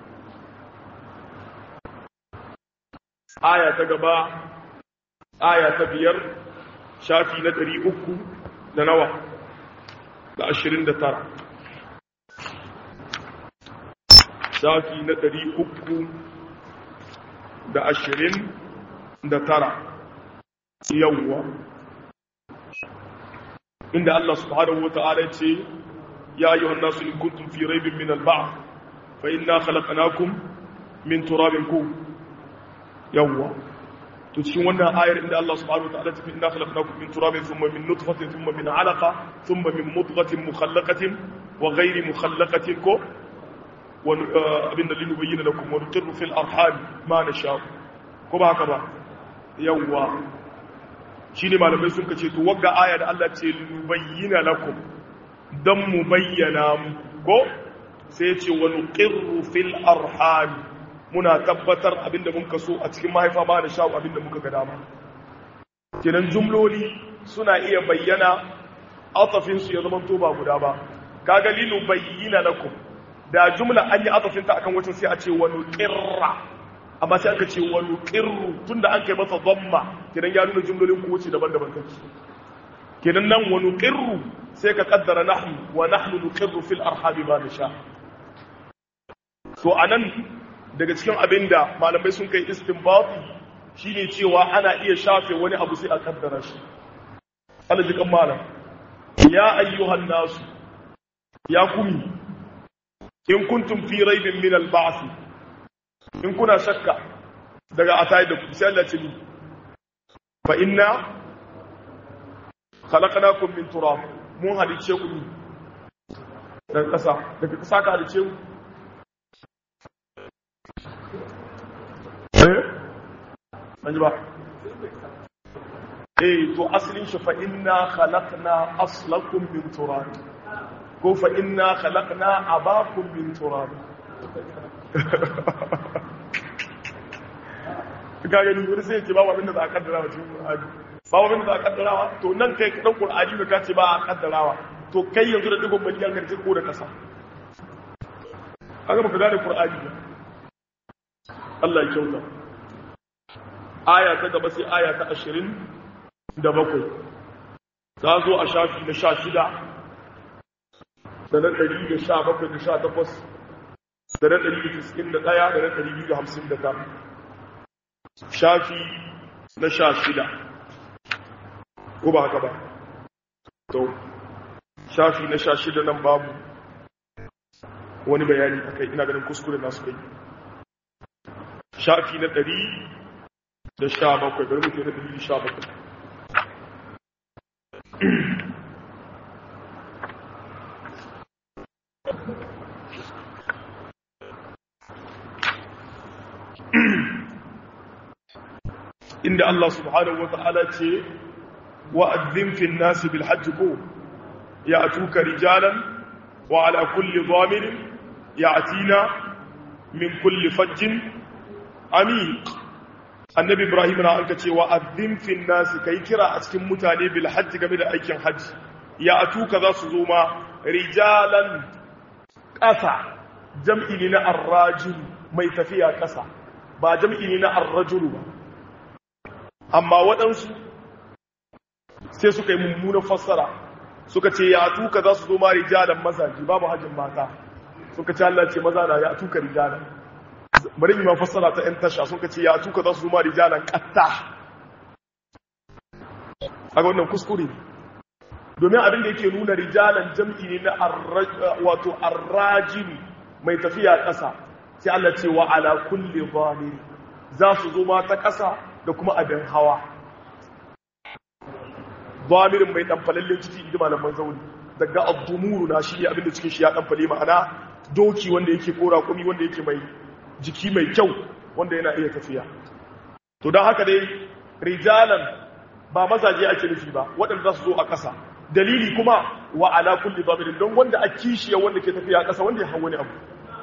aya ta gaba aya ta biyar shafi na ɗari uku da nawa da ashirin da tara shafi na ɗari uku da ashirin da tara yawwa inda Allah subhanahu wa ta'ala ce ya yi wa nasu in kuntum fi raibin min alba'a fa inna khalaqnakum min turabin ku yawwa to cikin wannan ayar inda Allah subhanahu wa ta'ala tafi inna khalaqnakum min turabin thumma min nutfatin thumma min 'alaqa thumma min mudghatin mukhallaqatin wa ghayri mukhallaqatin ko wa abinda linubayyana lakum wa nuqirru fil arham ma nasha ko ba haka ba yawwa shine malamai sun kace to wagga aya da Allah ce linubayyana lakum dan mu bayyana ko sai ya ce wa nuqirru fil arham muna tabbatar abinda mun kaso a cikin mahaifa ba da sha'u abinda muka ga dama kenan jumloli suna iya bayyana atafin su ya zama to ba guda ba kaga linu bayyana lakum da jumla an yi atafin ta akan wacin sai a ce wa nuqirra amma sai aka ce wa nuqirru tunda an kai masa dhamma kenan ya nuna jumlolin ku wuce daban-daban take kenan nan wa nuqirru sai ka kaddara nahnu wa nahnu nuqirru fil arham ma nasha to anan daga cikin abin da malamai sun kai istinbati shine cewa ana iya shafe wani abu sai a kaddara shi aljikan malam ya ayyuhan nasu ya kumi in kuntum fi raibin min al-ba'th in kuna shakka daga atai da ku sai Allah ce ni fa inna khalaqnakum min turab mun halice ku daga kasa daga kasa ka halice ku an ji ba eh to asalin shi fa inna khalaqna aslakum min turab ko fa inna khalaqna abakum min turab ga gani wani sai ce ba abin da za a kaddara wa cikin qur'ani ba abin da za a kaddara wa to nan kai dan qur'ani da ka ce ba a kaddarawa to kai yanzu da digon miliyan garje ko da kasa kaga baka gane qur'ani ba Allah ya kyauta aya ta gaba sai aya ta ashirin da bakwai ta zo a shafi na sha shida da na ɗari da sha bakwai da sha takwas da na ɗari da tiskin da ɗaya da na ɗari biyu da hamsin da tara shafi na sha shida ko ba haka ba to shafi na sha shida nan babu wani bayani a kai ina ganin kuskure nasu kai shafi na ɗari da sha bakwai bari mutu na ɗari da sha bakwai inda Allah subhanahu wa ta'ala ce wa'adzin fin nasi bil hajji ko ya atuka rijalan wa ala kulli zamirin ya atina min kulli fajjin amiq annabi ibrahim na an ka ce wa'adzin fin nasi kai kira a cikin mutane bil hajji game da aikin hajji ya atuka za su zo ma rijalan ƙasa jam'i ne na arrajin mai tafiya ƙasa ba jam'i ne na arrajulu ba amma waɗansu sai suka yi mummunan fassara suka ce ya tuka za su zo ma rijalan mazaji babu hajjin mata suka ce Allah ce maza na ya tuka rijalan bari yi ma fassara ta ‘yan tasha suka ce ya tuka za su zo ma rijalan ƙatta a wannan kuskure domin abin da yake nuna rijalan jam'i ne na wato arrajini mai tafiya ƙasa sai Allah ce wa ala kulli zalimi za su zo ma ta ƙasa da kuma abin hawa zamirin mai ɗanfalallin ciki inda malaman zaune daga abdumuru na shi ne abinda cikin shi ya ɗanfale ma'ana doki wanda yake kora kumi wanda yake mai jiki mai kyau wanda yana iya tafiya to don haka dai rijalan ba mazaje ake nufi ba waɗanda za su zo a ƙasa dalili kuma wa ala kulli zamirin don wanda a kishiya wanda ke tafiya a ƙasa wanda ya hau wani abu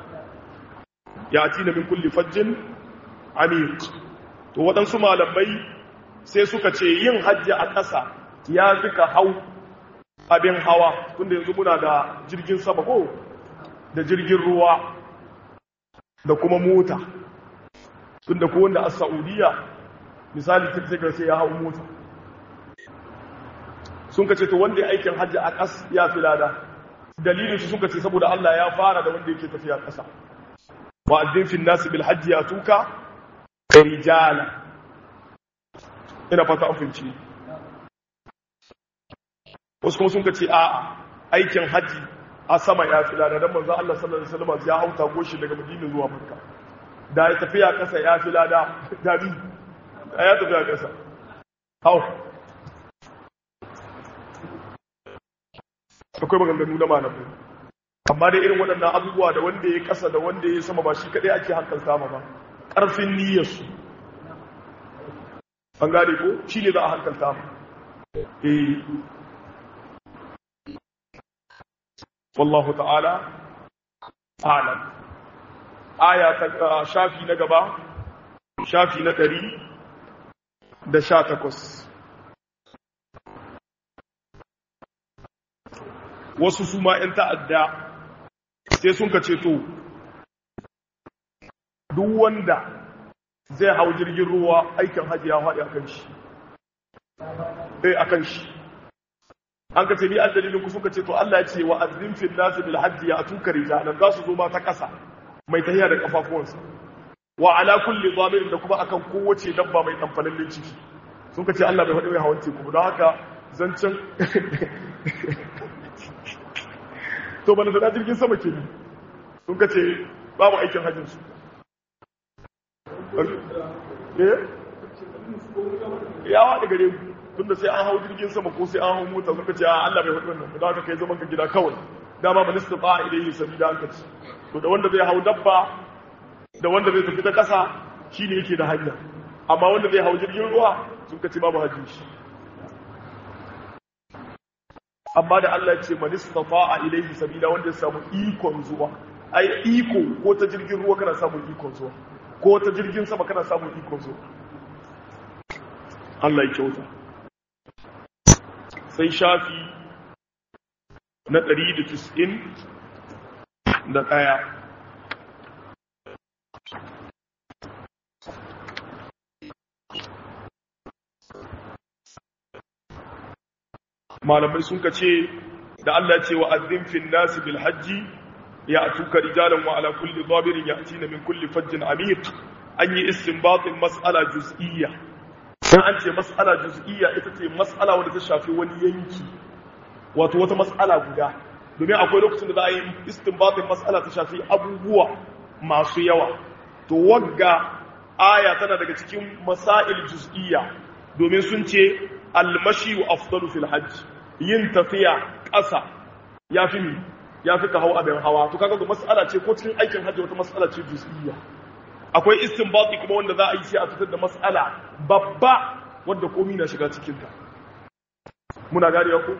ya ci na min kulli fajjin amiq to waɗansu malamai sai suka ce yin hajji a ƙasa ya fi ka hau abin hawa tunda yanzu muna da jirgin sama ko da jirgin ruwa da kuma mota tunda ko wanda a saudiya misali tattagar sai ya hau mota sun ka ce to wanda ya aikin hajji a ƙas ya fi lada dalilinsu sun ka ce saboda allah ya fara da wanda yake tafiya ƙasa wa'addin fin nasu bil hajji ya tuka rijala ina fata an fahimci wasu kuma sun ce a aikin hajji a sama ya fi lada don manzan Allah sallallahu Alaihi wasallam ya hauta goshi daga madina zuwa makka da ya tafiya kasa ya fi lada dabi da ya tafiya kasa hau akwai maganganu na malamai amma dai irin waɗannan abubuwa da wanda ya kasa da wanda ya sama ba shi kaɗai ake hankalta ma ba ƙarfin niyyarsu an gane ko shi ne za a hankalta ma eh wallahu ta'ala alam aya ta shafi na gaba shafi na ɗari da sha takwas wasu su ma ‘yan ta'adda sai sun ka ceto duk wanda zai hau jirgin ruwa aikin hajji ya haɗe a kan shi ɗai a kan shi an ka ce ni an dalilin ku suka ce to Allah ya ce wa azim fil nas bil hajji ya tuka rijalan za su zo ma ta ƙasa mai tahiya da kafafuwansa wa ala kulli zamir da kuma akan kowace dabba mai tamfalallin ciki sun ka ce Allah bai faɗi mai hawan teku don haka zancen to bana da jirgin sama ke ne sun ka ce babu aikin hajjin su ya waɗi gare mu tunda sai an hau jirgin sama ko sai an hau mota suka ce Allah bai faɗi wannan da haka kai zaman ka gida kawai dama man istata ilayhi sabila an kace to da wanda zai hau dabba da wanda zai tafi ta ƙasa shine yake da hanya amma wanda zai hau jirgin ruwa sun kace babu hajji shi amma da Allah ya ce man istata ilayhi sabila wanda ya samu ikon zuwa ai iko ko ta jirgin ruwa kana samun ikon zuwa ko ta jirgin sama kana samun ikon zuwa Allah ya kyauta sai shafi na ɗari da tis'in da ɗaya malamai sun ka ce da Allah ya ce wa azzin fil nas bil hajji ya'tuka rijalan wa ala kulli dhabirin ya'tina min kulli fajjin amiq an yi istinbatin mas'ala juz'iyya dan an ce mas'ala juz'iyya ita ce mas'ala wanda ta shafi wani yanki wato wata mas'ala guda domin akwai lokacin da za a yi istinbatin mas'ala ta shafi abubuwa masu yawa to wagga aya tana daga cikin masail juz'iyya domin sun ce almashi wa afdalu fil hajj yin tafiya ƙasa yafi mi yafi ka hau abin hawa to kaga mas'ala ce ko cikin aikin hajji wata mas'ala ce juz'iyya akwai istinbati kuma wanda za a yi sai a fitar da mas'ala babba wanda komai na shiga cikin ta muna gane ku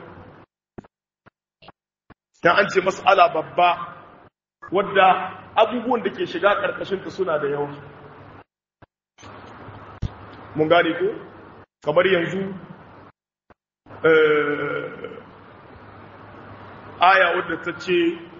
dan an ce mas'ala babba wadda abubuwan da ke shiga karkashin ta suna da yawa mun gane ko kamar yanzu aya wadda ta ce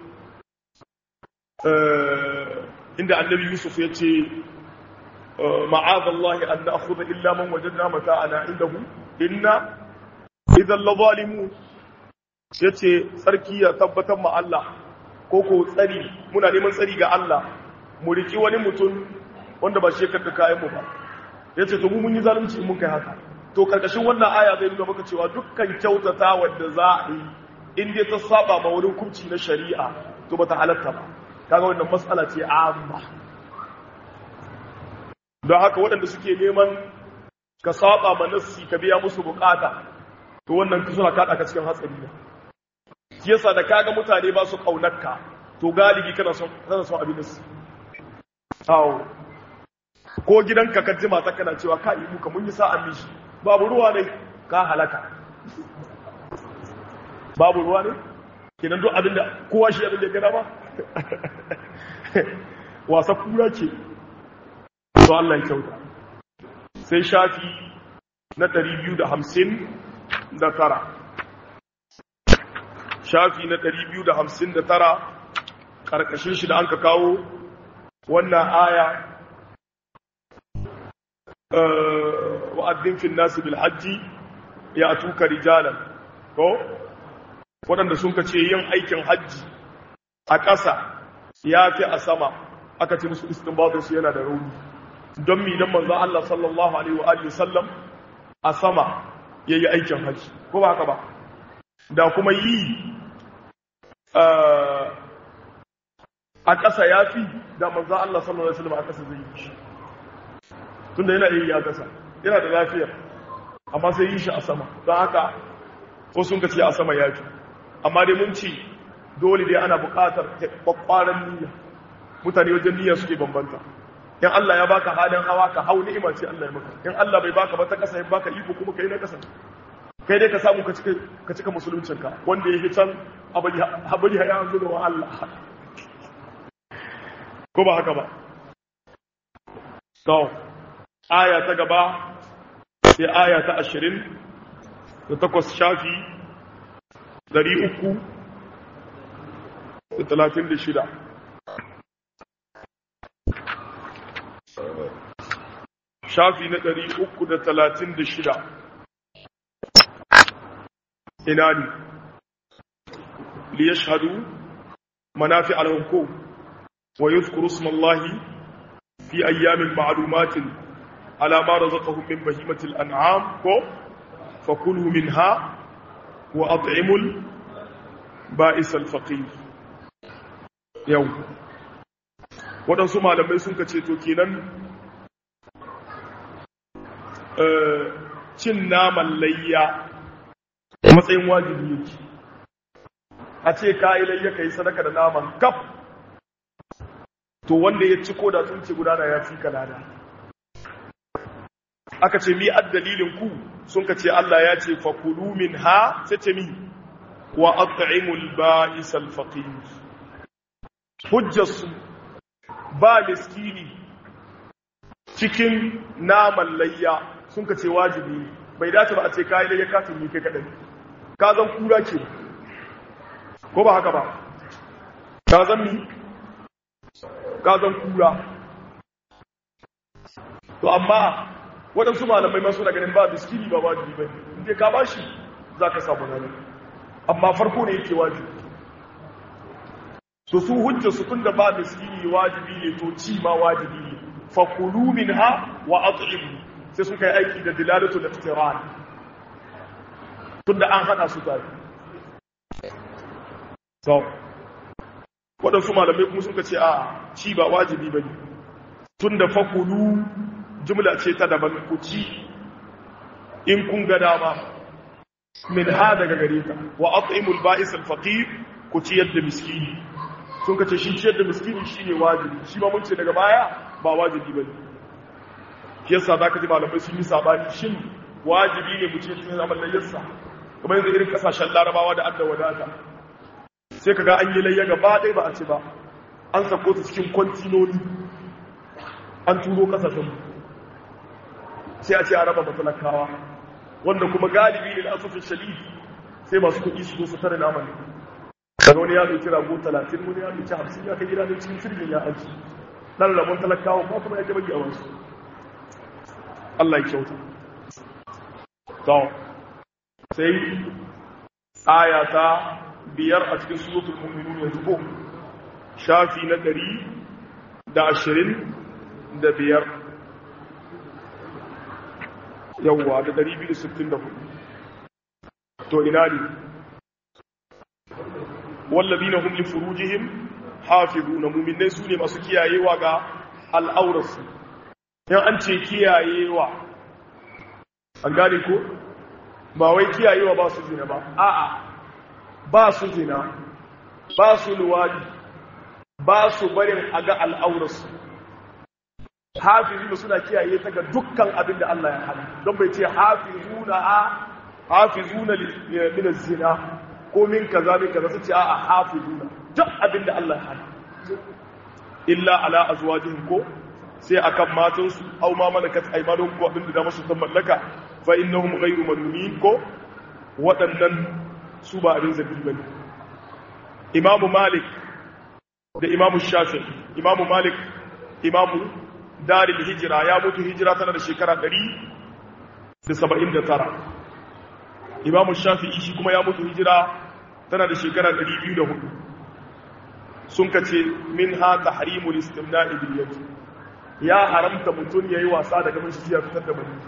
inda annabi yusuf ya ce ma'azallahi an na akhudha illa man wajadna mata'ana indahu inna idan la zalimun yace tsarki ya tabbatar ma Allah ko ko tsari muna neman tsari ga Allah mu riki wani mutum wanda ba shi ka kayan mu ba yace to mu mun yi zalunci mun kai haka to karkashin wannan aya zai nuna maka cewa dukkan kyautata wanda za a yi in dai ta saba ma wani hukunci na shari'a to bata halatta ba kaga wannan matsala ce amma don haka waɗanda suke neman ka saba ma nassi ka biya musu bukata to wannan suna kada ka cikin hatsari ne shi yasa da kaga mutane ba su kaunarka to galibi kana son kana son abin nassi awo ko gidanka ka jima ta kana cewa ka yi muka mun yi sa'an mishi babu ruwa ne ka halaka babu ruwa ne kenan duk abinda kowa shi abinda ya gada ba wasa kura ce to Allah ya kyauta sai shafi na 259 shafi na 259 karkashin shi da an ka kawo wannan aya wa'addin fil nasi bil hajji ya tuka rijalan ko waɗanda sun ka ce yin aikin hajji a ƙasa ya fi a sama aka ce musu istinbatin su yana da rauni don mi dan manzo Allah sallallahu alaihi wa alihi sallam a sama yayi aikin hajji ko ba haka ba da kuma yi a ƙasa yafi da manzo Allah sallallahu alaihi wa sallam a ƙasa zai yi shi tunda yana yi ya ƙasa yana da lafiya amma sai yi shi a sama don haka ko sun ka ce a sama yafi amma dai mun ci dole dai ana buƙatar kwakwaran niyya mutane wajen niyya suke bambanta in Allah ya baka halin hawa ka hau ni'ima ce Allah ya maka in Allah bai baka ba ta kasa ya baka iko kuma kai na kasa kai dai ka samu ka cika ka cika musuluncin ka wanda yake can abali habali ya yanzu da wa Allah ko ba haka ba to aya ta gaba sai aya ta 20 da takwas shafi dari uku da talatin da shida shafi na dari uku da talatin da shida ina ne liyashhadu manafi alhunkum wa yuzkuru ismallahi fi ayyamin ma'lumatin ala ma razaqahum min bahimatil an'am ko fakulu minha wa at'imul ba'is al-faqir yau waɗansu malamai sun ka ce to kenan cin naman layya matsayin wajibi yake a ce ka yi layya ka yi sadaka da naman kaf to wanda ya ci ko da sun ce gudana ya fi kalada aka ce mi dalilin ku sun ka ce Allah ya ce fakulu min ha sai ce mi wa at'imul ba'is al-faqir hujjarsu ba miskini cikin naman layya sun ka ce wajibi bai dace ba a ce kayi layya kafin ni kai kadai ka zan kura ce ko ba haka ba ka zan mi ka zan kura to amma waɗansu malamai masu da ganin ba miskini ba wajibi ba inda ka ba shi za ka samu nani amma farko ne yake wajibi so su hujja su tunda ba miskini wajibi ne to ci ma wajibi ne fa kulu minha wa at'imu sai suka yi aiki da dilalatul iqtiran tunda an hada su tare so waɗansu malamai kuma suka ce a ci ba wajibi ba ne tun da fakulu jumla ce ta daban ku ci in kun ga dama min ha daga gare ta wa at'imul ba'is al-faqir ku ci yadda miskini sun ka ce shi ciyar da miskini shine wajibi shi ma mun ce daga baya ba wajibi bane yasa zaka ji malamai sun yi sabani shin wajibi ne mu ce tun zaman layyarsa kamar yanzu irin kasashen larabawa da adda wadata sai kaga an yi layya gaba ɗaya ba a ci ba an sako ta cikin kwantinoni an turo kasashen sai a ce a raba matalakawa wanda kuma galibi ne da asusun shali sai masu kuɗi su zo su tare naman daga wani ya ɗauki rago talatin wani ya ɗauki hamsin ya kai gida ne cikin firgin ya aji ɗan rabon talakawa ba kuma ya gaba yi a wasu Allah ya kyauta sai aya ta biyar a cikin suratul mu'minun yanzu ko shafi na ɗari da ashirin da biyar yawwa da ɗari biyu da sittin da hudu to ina ne wallabi na humli furujihim hafizu na muminai su ne masu kiyayewa ga al'aurarsu yan an ce kiyayewa an gane ko ba wai kiyayewa ba su zina ba a'a ba su zina ba su luwadi ba su barin a ga al'aurarsu hafizu suna kiyaye ta ga dukkan abin da Allah ya hana don bai ce hafizu na a hafizu na min zina ko min kaza min kaza su ce a hafizu na duk abin da Allah ya hana illa ala azwajihim ko sai akan matansu au ma malakat aymanuhum ko abin da masu san mallaka fa innahum ghayru malumin ko waɗannan su ba abin zabi bane imamu malik da imamu shafi imamu malik imamu daril hijira ya mutu hijira tana da shekara 179 imamu shafi shi kuma ya mutu hijira tana da shekara 204 sun kace min ha tahrimul istimna'i bil yad ya haramta mutun yayi wasa da gaban shi ya fitar da bani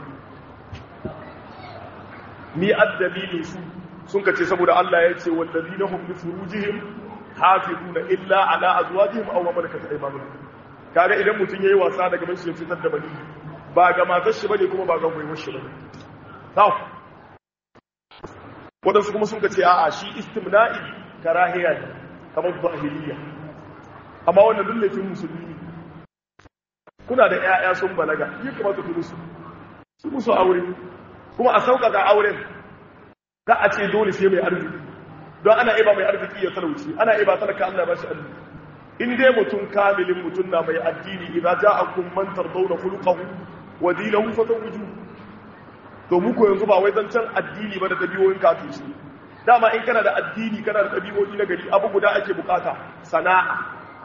ni addalili su sun kace saboda Allah ya ce wallazina hum li furujihim hafizuna illa ala azwajihim aw ma malakat aymanuhum kaga idan mutun yayi wasa da gaban shi ya fitar da bani ba ga matar shi bane kuma ba ga gwiwar shi bane taw wadansu kuma sun kace a'a shi istimna'i karahiya ne kamar zahiliya amma wannan lullafin musulmi ne kuna da ƴaƴa sun balaga yi kamata ku musu su musu aure kuma a sauƙaƙa auren ka a ce dole sai mai arziki don ana iba mai arziki ya talauci ana iba talaka Allah ba shi arziki in dai mutum kamilin mutum na mai addini idza ja'akum man tardawna khuluquhu wa dinahu fatawuju to mu ko yanzu ba wai zancan addini ba da dabi'o'in kafin dama in kana da addini kana da dabi'o'i na gari abu guda ake bukata sana'a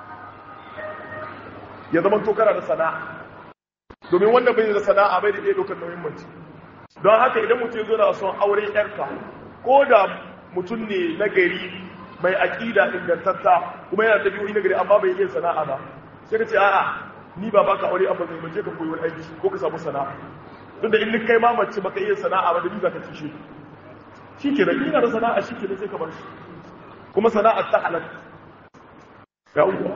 ya zama to kana da sana'a domin wanda bai da sana'a bai da iya dokar nauyin mace don haka idan mutum zo na son aure yarka ko da mutum ne na gari mai aƙida ingantatta kuma yana da biyoyi na gari amma bai iya sana'a ba sai ka ce a'a ni ba baka aure amma zai mace ka koyi wani aiki ko ka samu sana'a tun da in kai ma mace baka iya sana'a ba da ni za ka ci shi ke da ina da sana'a shi ke da sai ka bar shi kuma sana'a ta halatta ya uwa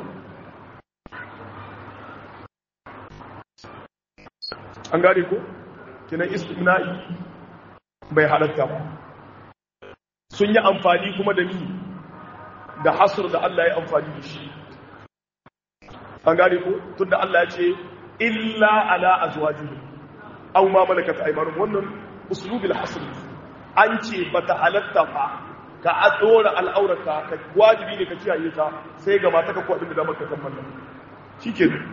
an gane ko kinan istimna'i bai halatta ba sun yi amfani kuma da ni da hasur da Allah ya amfani da shi an gane ko tunda Allah ya ce illa ala azwajihi aw ma malakat aymanuhum wannan uslubul hasr an ce bata halatta ba ka adora al'aurata ka wajibi ne ka kiyaye ta sai ga mata ka ko abin da maka kammala shikenan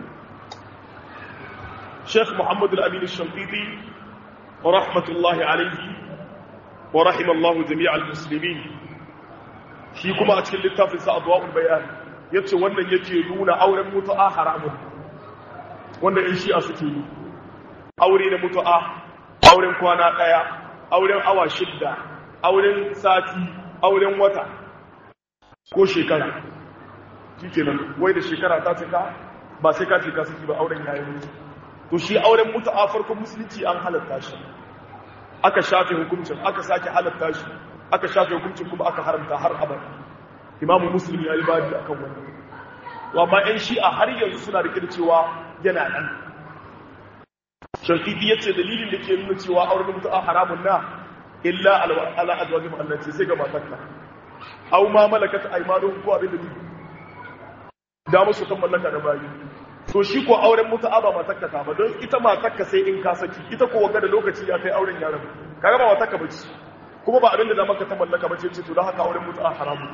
Sheikh Muhammad Al-Amin Al-Shanqiti rahmatullahi alayhi wa rahimallahu jami'al muslimin shi kuma a cikin littafin sa Adwa'ul Bayan yace wannan yake nuna auren mutu'a haramun wanda in shi'a suke yi aure na mutu'a auren kwana daya auren awa shidda auren sati auren wata ko shekara shikenan wai da shekara ta cika ba sai ka cika saki ba auren yayi mutu to shi auren mutu'a farkon musulunci an halatta shi aka shafe hukuncin aka sake halatta shi aka shafe hukuncin kuma aka haramta har abada imamu muslim ya yi babi akan wannan to amma yan shi'a har yanzu suna rike da cewa yana nan shafi'i ya ce dalilin da ke nuna cewa auren mutu'a haramun na illa ala azwajin Allah ce sai ga matarka aw ma malakat aymanuhum ko abin da ni da musu kan mallaka da bayi to shi ko auren mutu'a ba matarka ta ba don ita matarka sai in ka saki ita ko wanga da lokaci ya kai auren yaran kaga ba matarka bace kuma ba abin da maka ta mallaka bace ce to don haka auren mutu'a haramun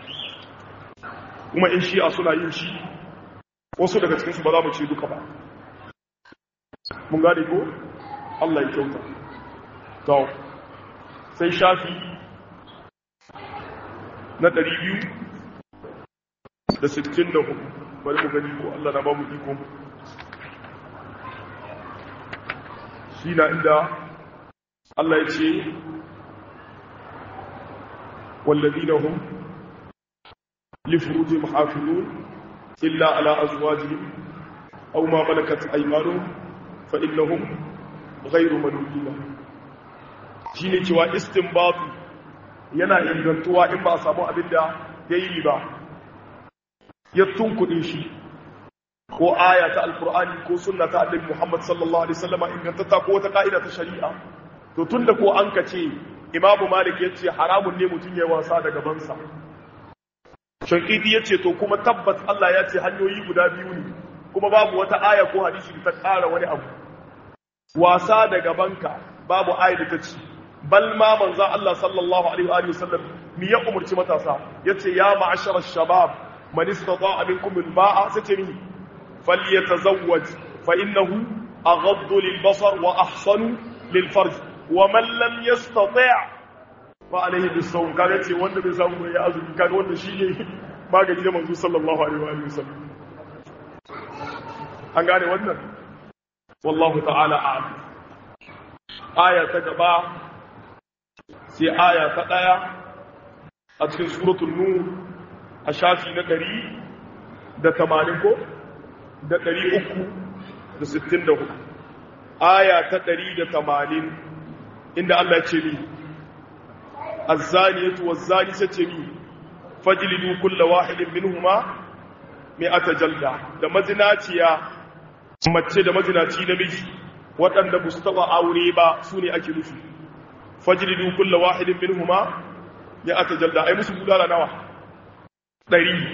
kuma in shi'a suna yin shi wasu daga cikinsu ba za mu ce duka ba mun gane ko Allah ya kyauta to sai shafi na 264 bari mu gani ko Allah na ba mu iko shi na inda Allah ya ce والذين هم لفروجهم حافظون إلا على أزواجهم أو ما ملكت أيمانهم فإنهم غير ملومين shine cewa istinbatu yana ingantuwa in ba a samu abin da ya yi ba ya tunkuɗe shi ko aya ta alkur'ani ko sunna ta annabi Muhammad sallallahu alaihi wasallama ingantatta ko wata ka'ida ta shari'a to tunda ko an ka ce imamu malik yace haramun ne mutum ya wasa da gabansa shankidi ya ce to kuma tabbas Allah ya ce hanyoyi guda biyu ne kuma babu wata aya ko hadisi da ta ƙara wani abu wasa da gabanka babu aya da ta ce bal ma manzo Allah sallallahu alaihi wa sallam mi ya umurci matasa yace ya ma'ashara shabab man istata'a minkum al-ba'a sace mi falyatazawwaj fa innahu aghaddu lil-basar wa ahsanu lil-farj wa man lam yastati' fa alaihi bisawm kaga ce wanda bai samu ya azumi kaga wanda shine magani da manzo sallallahu alaihi wa sallam an gane wannan wallahu ta'ala a'lam aya ta gaba sai aya ta daya a cikin suratul nur a shafi na 100 da 80 ko da 364 aya ta 180 inda Allah ya ce ni الزانية والزاني ستمي فجلدوا كل واحد منهما مئة جلدة da mazinaciya mace da mazinaci namiji waɗanda ba su taɓa aure ba su ne ake nufi fajlidu kulla wahidin minhuma mi'ata jalda ai musu bulala nawa ɗari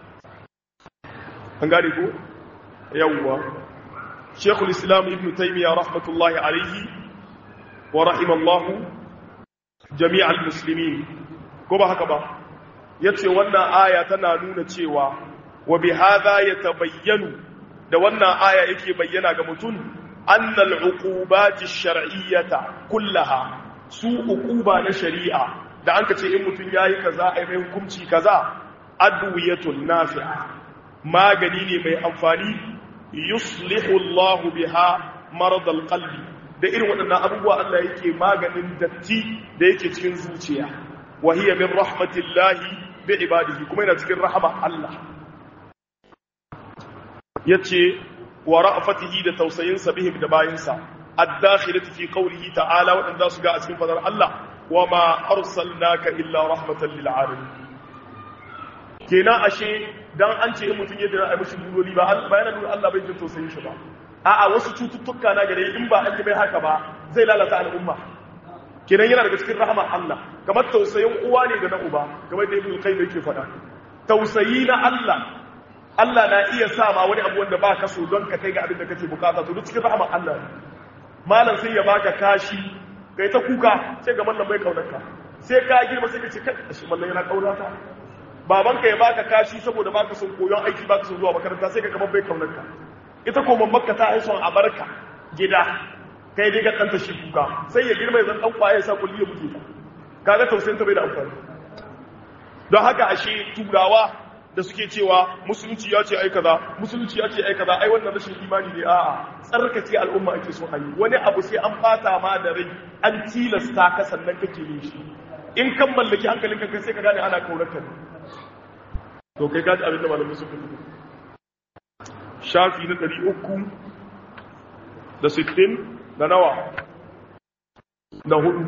an gane ko yawwa shekul islam ibn taymiya rahmatullahi alaihi wa rahimallahu jami'al muslimin ko ba haka ba yace wannan aya tana nuna cewa wa bi hadha yatabayyanu da wannan aya yake bayyana ga mutum annal uqubati shar'iyyata kullaha su uquba na shari'a da anka ce in mutum yayi kaza ai mai hukunci kaza adwiyatun nafi'a magani ne mai amfani yuslihu Allah biha marad alqalbi da irin waɗannan abubuwa Allah yake maganin datti da yake cikin zuciya wa hiya min rahmatillahi bi ibadihi kuma yana cikin rahama Allah yace wa ra'fatihi da tausayin sa bihim da bayinsa ad-dakhilati fi qawlihi ta'ala wadanda su ga a cikin fadar Allah wa ma arsalnaka illa rahmatan lil alamin kenan ashe dan an ce in mutun yadda ai mishi duloli ba bayanan nuna Allah bai jin tausayin shi ba a'a wasu cututtuka na gare in ba an yi mai haka ba zai lalata al'umma kenan yana daga cikin rahama Allah kamar tausayin uwa ne da na uba kamar da ibn qayyim yake faɗa tausayi na Allah Allah na iya sa ma wani abu wanda ba ka so don ka kai ga abin da kake bukata to duk cikin rahama Allah ne malam sai ya baka kashi kai ta kuka sai ga mallam bai kaunarka sai ka girma sai ka ce kai shi mallam yana kaunata babanka ya baka kashi saboda baka son koyon aiki baka son zuwa makaranta sai ka kamar bai kaunarka ita ko mamaka ta yi son a barka gida kai dai ka kanta shi kuka sai ya girma zan dan kwaye sa kulli ya buge ka kaga tausayin ta bai da amfani don haka ashe turawa da suke cewa musulunci ya ce ai kaza musulunci ya ce ai kaza ai wannan rashin imani ne a'a tsarkake al'umma ake so a yi wani abu sai an fata ma da rai an tilasta ka sannan kake yin shi in kan mallaki hankalinka kai sai ka gane ana kaunarka ne to kai gaji abin da malamai suka fi shafi na ɗari uku da sittin da nawa da hudu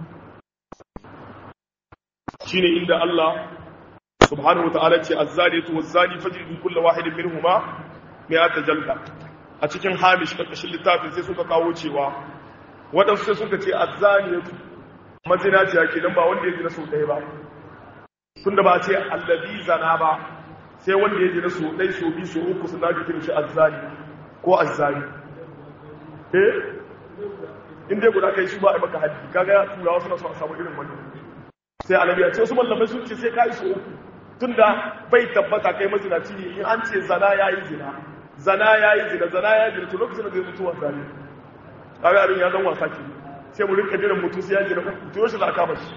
shine inda Allah subhanahu wa ta'ala ce azzaniyatu wazzani fajridu kullu wahidin minhuma mi'ata jalda a cikin hamish karkashin littafin sai suka kawo cewa waɗansu sai suka ce azzaniyatu mazinaciya kenan ba wanda ya ji na sau ɗaya ba tunda ba ce allazi zana ba sai wanda ya ji na sau ɗaya sau biyu sau uku sun dace kiran shi azzani ko azzani eh in dai guda kai shi ba a maka haddi kaga turawa suna so a samu irin wannan sai annabi ya ce wasu mallamai sun ce sai kai su uku tunda bai tabbata kai mazinaci ne in an ce zana yayi zina zana yayi zina zana yayi zina to lokacin da zai mutu wasa ne kaga abin ya zan wasa ke sai mu rinka jiran mutu sai ya jira uku to yaushe za a kama shi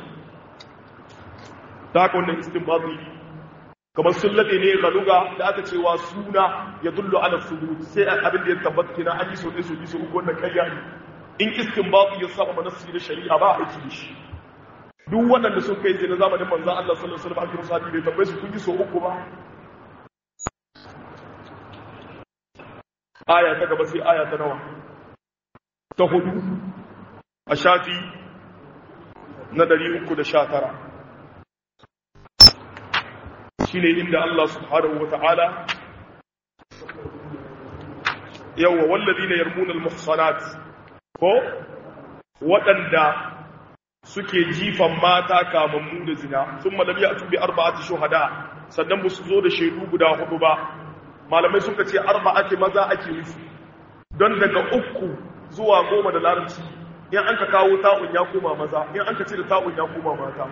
ta haka wannan istinbati kamar sun laɗe ne ga luga da aka cewa suna ya dullu ala subut sai abin da ya tabbata kina an yi so ɗaya so biyu so uku wannan ƙarya ne in istinbati ya saba manassi da shari'a ba a aiki da shi duk waɗanda sun kai zina zamanin manzan Allah sallallahu alaihi wasallam akiru sahabi bai tambaye su kun yi so uku ba aya ta gaba sai aya ta nawa ta hudu a shafi na 319 shine inda Allah subhanahu wata'ala yawa walladina yarmuna al-muhsanat ko waɗanda suke jifan mata kamammu da zina sun malami a tubi arba'ati shuhada sannan ba su zo da shaidu guda hudu ba malamai suka ce arba'ati maza ake nufi don daga uku zuwa goma da larabci in an ka kawo ta'un ya koma maza in an ka ce da ta'un ya koma mata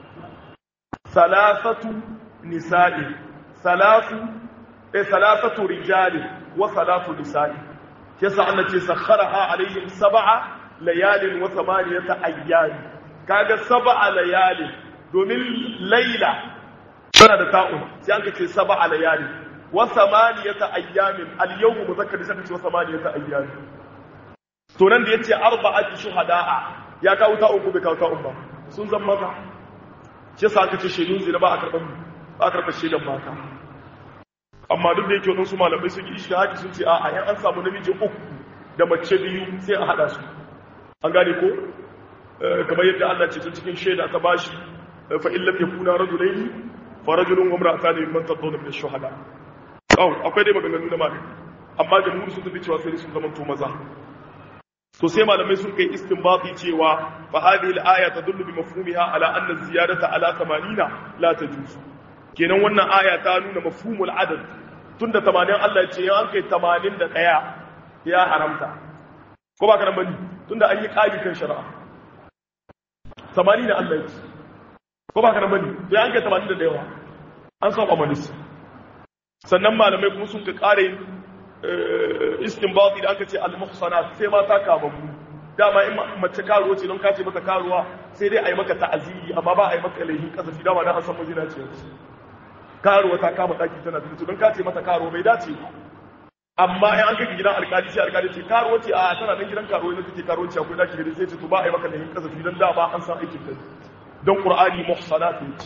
salasatu nisa'i salasu eh salasatu rijali wa salatu nisa'i yasa Allah ce sakharaha alaihim sab'a layalin wa thamaniyata ayyami kaga sab'a layali domin laila tana da ta'un sai an kace sab'a layali wa samaniyata ayyamin al-yawm muzakkar sai kace wa samaniyata ayyamin to nan da yace arba'atu shuhada'a ya kawo ta'un ko bai kawo ta'un ba sun zama maza shi yasa aka ce shedun zina ba a karban ba a karban shedan mata amma duk da yake wadansu malamai sun yi ishtihadi sun ce a'a yan an samu namiji uku da mace biyu sai a hada su an gane ko kamar yadda Allah ce ta cikin shaida ta bashi fa in lam yakuna rajulaini fa rajulun wa imra'atani mimman tadawna min ash-shuhada aw akwai dai maganganu na malami amma jamhur sun tafi cewa sai sun zama to maza to sai malamai sun kai istinbati cewa fa hadhihi al-aya tadullu bi mafhumiha ala anna ziyadata ala 80 la tajuz kenan wannan aya ta nuna mafhumul adad tunda 80 Allah ya ce ya an kai 81 ya haramta ko ba ka nan bane tunda an yi kali kan shari'a samani da Allah yake ko ba ka nan bane sai an kai tamanin da yawa an saba manis sannan malamai kuma sun ka kare istinbati da aka ce al-muhsanat sai mata kamammu dama in mace karuwa ce don kace mata karuwa sai dai a yi maka ta'aziri amma ba a yi maka laihin kasafi dama na an san mazina ce karuwa ta kama daki tana fito don kace mata karuwa bai dace ba amma in an kai gidan alkali sai alkali ce karuwa ce a tana nan gidan karuwa ne take karuwa ce akwai daki gari sai ce to ba a yi maka laihin kasafi don dama an san aikin da don qur'ani muhsanat ne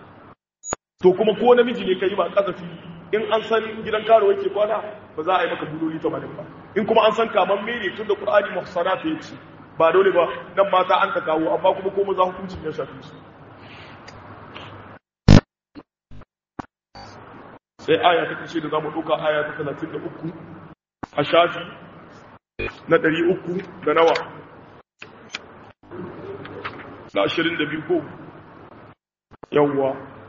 to kuma ko namiji ne kai ba kasafi in an san gidan karuwa yake kwana ba za a yi maka buloli 80 ba in kuma an san kaman mere tun da qur'ani muhsanat ya ce ba dole ba nan mata an ka kawo amma kuma ko maza hukuncin ya shafi su sai aya ta kashe da zamu dauka aya ta 33 a shafi na 300 da nawa na 22 ko yawwa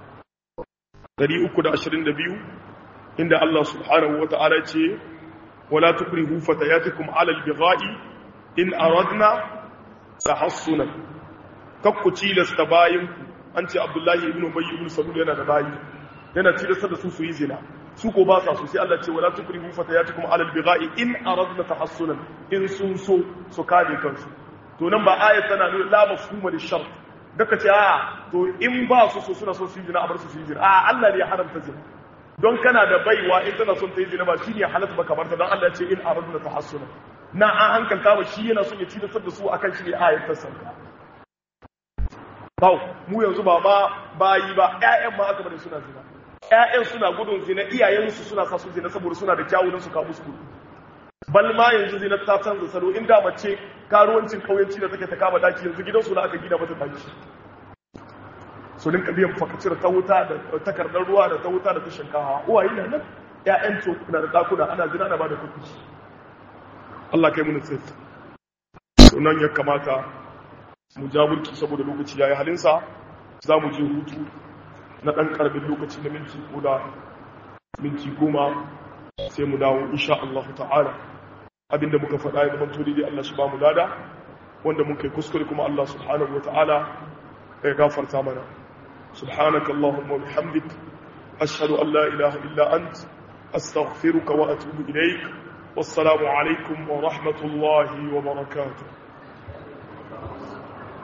322 inda Allah subhanahu wata'ala ce wala tukrihu fatayatikum ala albigha'i in aradna tahassunan kakku cilasta bayinku an ce Abdullahi ibn Ubay ibn Salul yana da bayi yana cilasta da su su yi zina su ko ba sa su sai Allah ce wala tukrihu fatayatikum ala albigha'i in aradna tahassunan in sun so su kare kansu to nan ba ayat tana nuna la mafhuma lishart daga ce a to in ba su so suna son su yi zina a bar su su yi zina a Allah ne ya haramta zina don kana da baiwa in tana son ta yi zina ba shi ne halatta baka barta don Allah ce in aradna tahassuna na an hankalta ba shi yana son ya ci da su akan shi ne ayat ta sauka bau mu yanzu ba ma bayi ba ƴaƴan ma aka bari suna zina ƴaƴan suna gudun zina iyayensu suna sa su zina saboda suna da kyawunan su kawo musu bal ma yanzu zina ta canza salo inda mace karuwancin kauyanci da take ta kama daki yanzu gidansu na aka gina mata daki su rinka biyan fakacir ta wuta da takardar ruwa da ta wuta da ta shinkawa uwaye na nan ƴaƴan to na da dakuna ana zina na ba da kuɗi Allah kai mun sai to nan ya kamata mu ja burki saboda lokaci yayi halinsa za mu je hutu na ɗan ƙarfin lokaci na minti ko da minti goma sai mu dawo insha Allah ta'ala abinda muka faɗa ya zama turi dai Allah shi ba mu lada wanda muka yi kuskure kuma Allah subhanahu wa ta'ala ya gafarta mana subhanaka Allahumma bihamdik ashhadu an la ilaha illa ant astaghfiruka wa atubu ilaik wassalamu alaikum wa rahmatullahi wa barakatuh